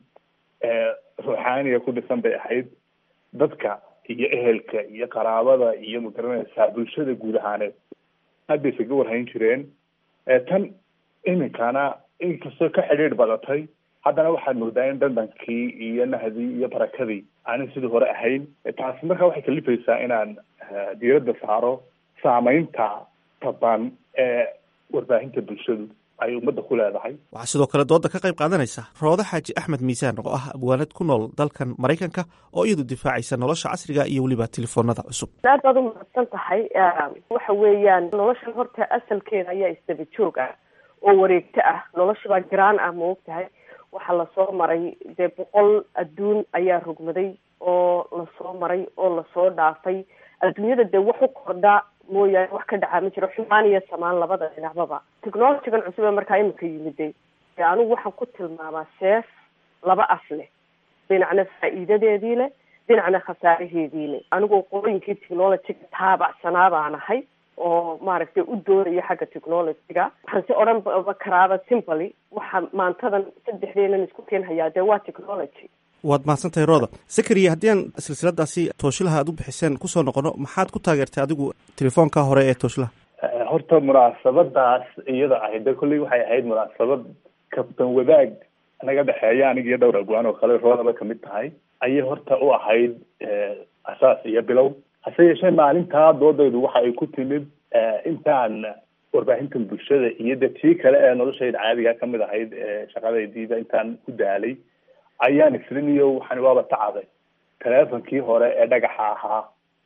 ruuxaaniga ku dhisan bay ahayd dadka iyo ehelka iyo qaraabada iyo magaranaysaa bulshada guud ahaaneed aad bay isaga warhayn jireen tan iminkana inkastoo ka xidhiidh badatay haddana waxaad moodaa in dandankii iyo nahdii iyo barakadii aanay sidii hore ahayn taasi markaa waxay kalifaysaa inaan diiradda saaro saameynta taban ee warbaahinta bulshadu ay ummadda ku leedahay waxaa sidoo kale dooda ka qayb qaadanaysa roode xaaji axmed miisaan oo ah abwaanad ku nool dalkan maraykanka oo iyadu difaacaysa nolosha casriga iyo weliba telefoonada cusub aad baad umahadsan tahay waxa weeyaan noloshan horta asalkeeda ayaa isdaba joog ah oo wareegto ah noloshibaa jiraan ah ma og tahay waxaa lasoo maray dee boqol adduun ayaa rogmaday oo lasoo maray oo lasoo dhaafay adduunyada dee wax u kordha mooyaane wax ka dhacaa ma jiro xumaan iyo samaan labada dhinacbaba technologigan cusub ee markaa imika yimiday dee anigu waxaan ku tilmaamaa seef laba af leh dhinacna faa'iidadeedii leh dhinacna khasaaraheedii leh anigoo qolooyinkii technologyga taabacsanaa baan ahay oo maaragtay u doonaya xagga technologyga waxaan si odhan ba karaaba simply waxa maantadan saddexdeenan isku keenhayaa dee waa technology waad mahadsantahay rooda sakariya haddii aan silsiladaasi tooshilaha aad u bixiseen kusoo noqono maxaad ku taageertay adigu telefoonka hore ee tooshilaha horta munaasabadaas iyada ahayd de kolley waxay ahayd munaasabad kabtan wadaag naga dhexeeya aniga iyo dhowr agwaan oo kale roodaba kamid tahay ayay horta u ahayd asaas iyo bilow hase yeeshee maalintaa doodaydu waxa ay ku timid intaan warbaahintan bulshada iyo de tii kale ee noloshayda caadiga kamid ahayd shaqadaydiiba intaan ku daalay ayaan isriniyo waxaan waaba tacaday teleefonkii hore ee dhagaxa ahaa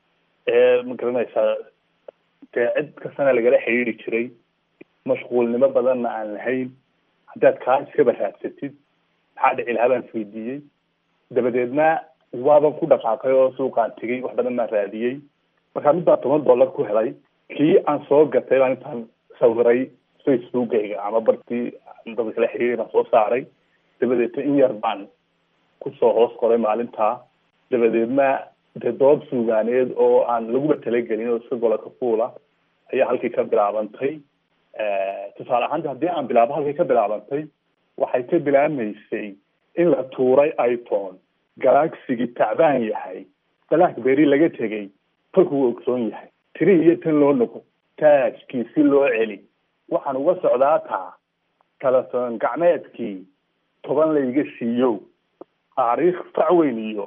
ee magaranaysaa dee cid kastana lagala xidhiiri jiray mashquulnimo badanna aan lahayn haddaad kaa iskaba raadsatid maxaa dhici lahaa baan isweydiiyey dabadeedna waaban ku dhaqaaqay oo suuqaan tegay wax badan baan raadiyey markaa mid baa toban dollar ku helay kii aan soo gatay baan intaan sawiray facebookayga ama bartii dadka kala xiriiray baan soo saaray dabadeedna in yar baan kusoo hoos qoray maalintaa dabadeedna dee dood suugaaneed oo aan laguba talagelin oo iska gola ka fuula ayaa halkii ka bilaabantay tusaale ahaanta haddii aan bilaabo halkii ka bilaabantay waxay ka bilaabmaysay in la tuuray iphone galaxigii tacbaan yahay blackberry laga tegay falkuu ogsoon yahay tiri iyo tan loo noqo taajkii si loo celi waxaan uga socdaa taa telefoon gacmeedkii toban layga siiyo taariikh facweyn iyo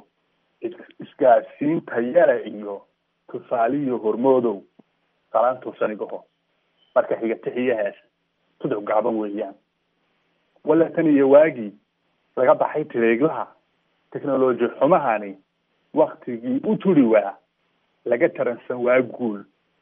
isgaadsiinta yara iyo tusaaliyo hormoodow salaantuusanigaho marka xiga tixiyahaas tuduc gacban weeyaan walla tan iyo waagii laga baxay tireeglaha technology xumahani waktigii u turi waa laga taransan waa guul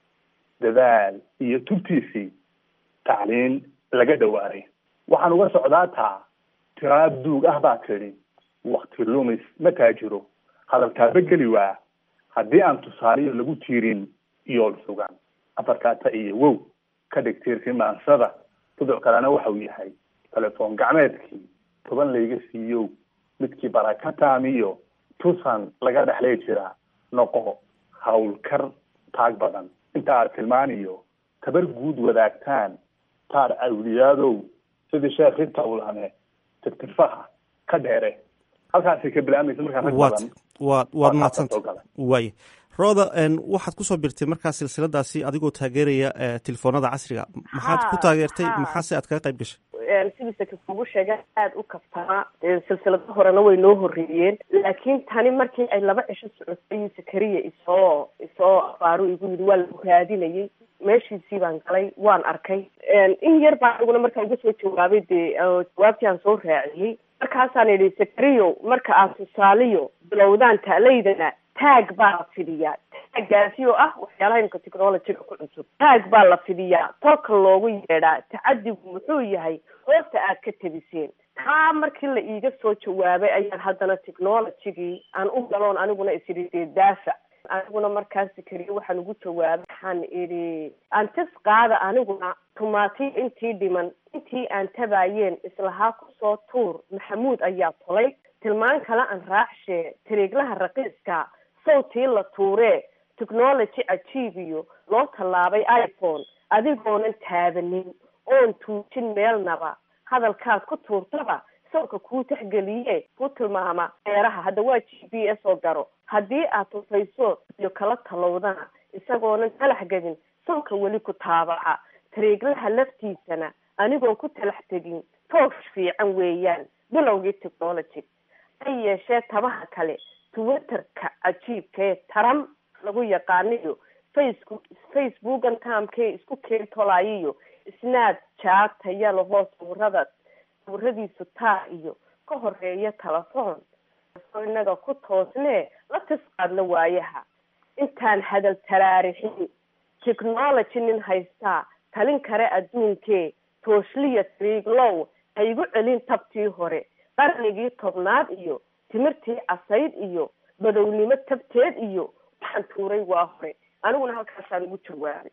dadaal iyo tubtiisii tacliin laga dhawaaray waxaan uga socdaa taa tiraab duug ah baa tidhi wakti lumis ma taajiro hadalkaaba geli waa haddii aan tusaaliyo lagu tiirin iyool sugan afarkaata iyo wow ka dhig tiirkii maansada tuduc kalena waxau yahay telefoon gacmeedkii toban layga siiyow midkii baraka taamiyo tusan laga dhexlay jiraa noqo hawlkar taag badan inta aad tilmaaniyo tabar guud wadaagtaan taar awliyaadow sidii sheekhi tawlane tirtirfaha ka dheere halkaasay ka bilaabmaysa markaa rag badan waad waad mahadsanta waaya rooda waxaad kusoo birtay markaa silsiladaasi adigoo taageeraya telefoonada casriga maxaad ku taageertay maxaase aad kaga qayb gashay sidiisa kakugu sheega aada u kabtaa silsilado horena way noo horeeyeen laakiin tani markii ay laba cisho socotay sakariya isoo isoo afaaru igu yidhi waa lagu raadinayay meeshiisii baan galay waan arkay in yar baa aniguna markaa uga soo jawaabay dee jawaabtii aan soo raaciyey markaasaan idhi sakariyo marka aad tusaaliyo bilowdaan taalaydana taag baa la fidiyaa taaggaasi oo ah waxyaalaha imka technologyga ku cusub taag baa la fidiyaa tolka loogu yeedhaa tacadigu muxuu yahay hoosta aad ka tebiseen taa markii la iiga soo jawaabay ayaan haddana technologygii aan u galoon aniguna isidhi dee daafac aniguna markaasi keliya waxaan ugu jawaabay waxaan idhi antis qaada aniguna tumaati intii dhiman intii aan tabaayeen islahaa kusoo tuur maxamuud ayaa tolay tilmaan kale aan raacshe tiriiglaha raqiiska sawtii la tuuree technology cajiibiyo loo tallaabay iphone adigoonan taabanin oon tuujin meelnaba hadalkaad ku tuurtaba sawka kuu taxgeliye ku tilmaama beeraha hadda waa g b s oo garo haddii aad tufayso iyo kala talowdana isagoonan talax gedin sawka weli ku taabaca tariiglaha laftiisana anigoon ku talax tegin toosh fiican weeyaan bilowgii technology ha yeeshee tabaha kale twitterka cajiibka ee taram lagu yaqaaniyo facebook facebookan taamkee isku keen tolaayiyo snaad jaataya lahoo sawirada sawiradiisu taa iyo ka horeeya telefoon inaga ku toosnee la tisqaadla waayaha intaan hadal taraarixin technology nin haystaa talin kare adduunkee tooshliya triiglow ha igu celin tabtii hore qarnigii tobnaad iyo timirtii casayd iyo badownimo tabteed iyo waxaan tuuray waa hore aniguna halkaasaan ugu jawaabay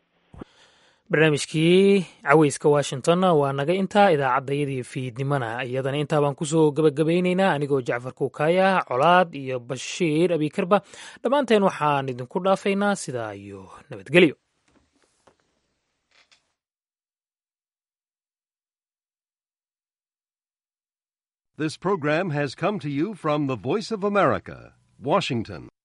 barnaamijkii caweyska washington waa naga intaa idaacaddayadii fiidnimana iyadana intaa baan kusoo gebagabaynaynaa anigoo jacfar kuukaya colaad iyo bashiir abikarba dhammaanteen waxaan idinku dhaafaynaa sidaa iyo nabadgelyo This program has come to you from the Voice of America, Washington.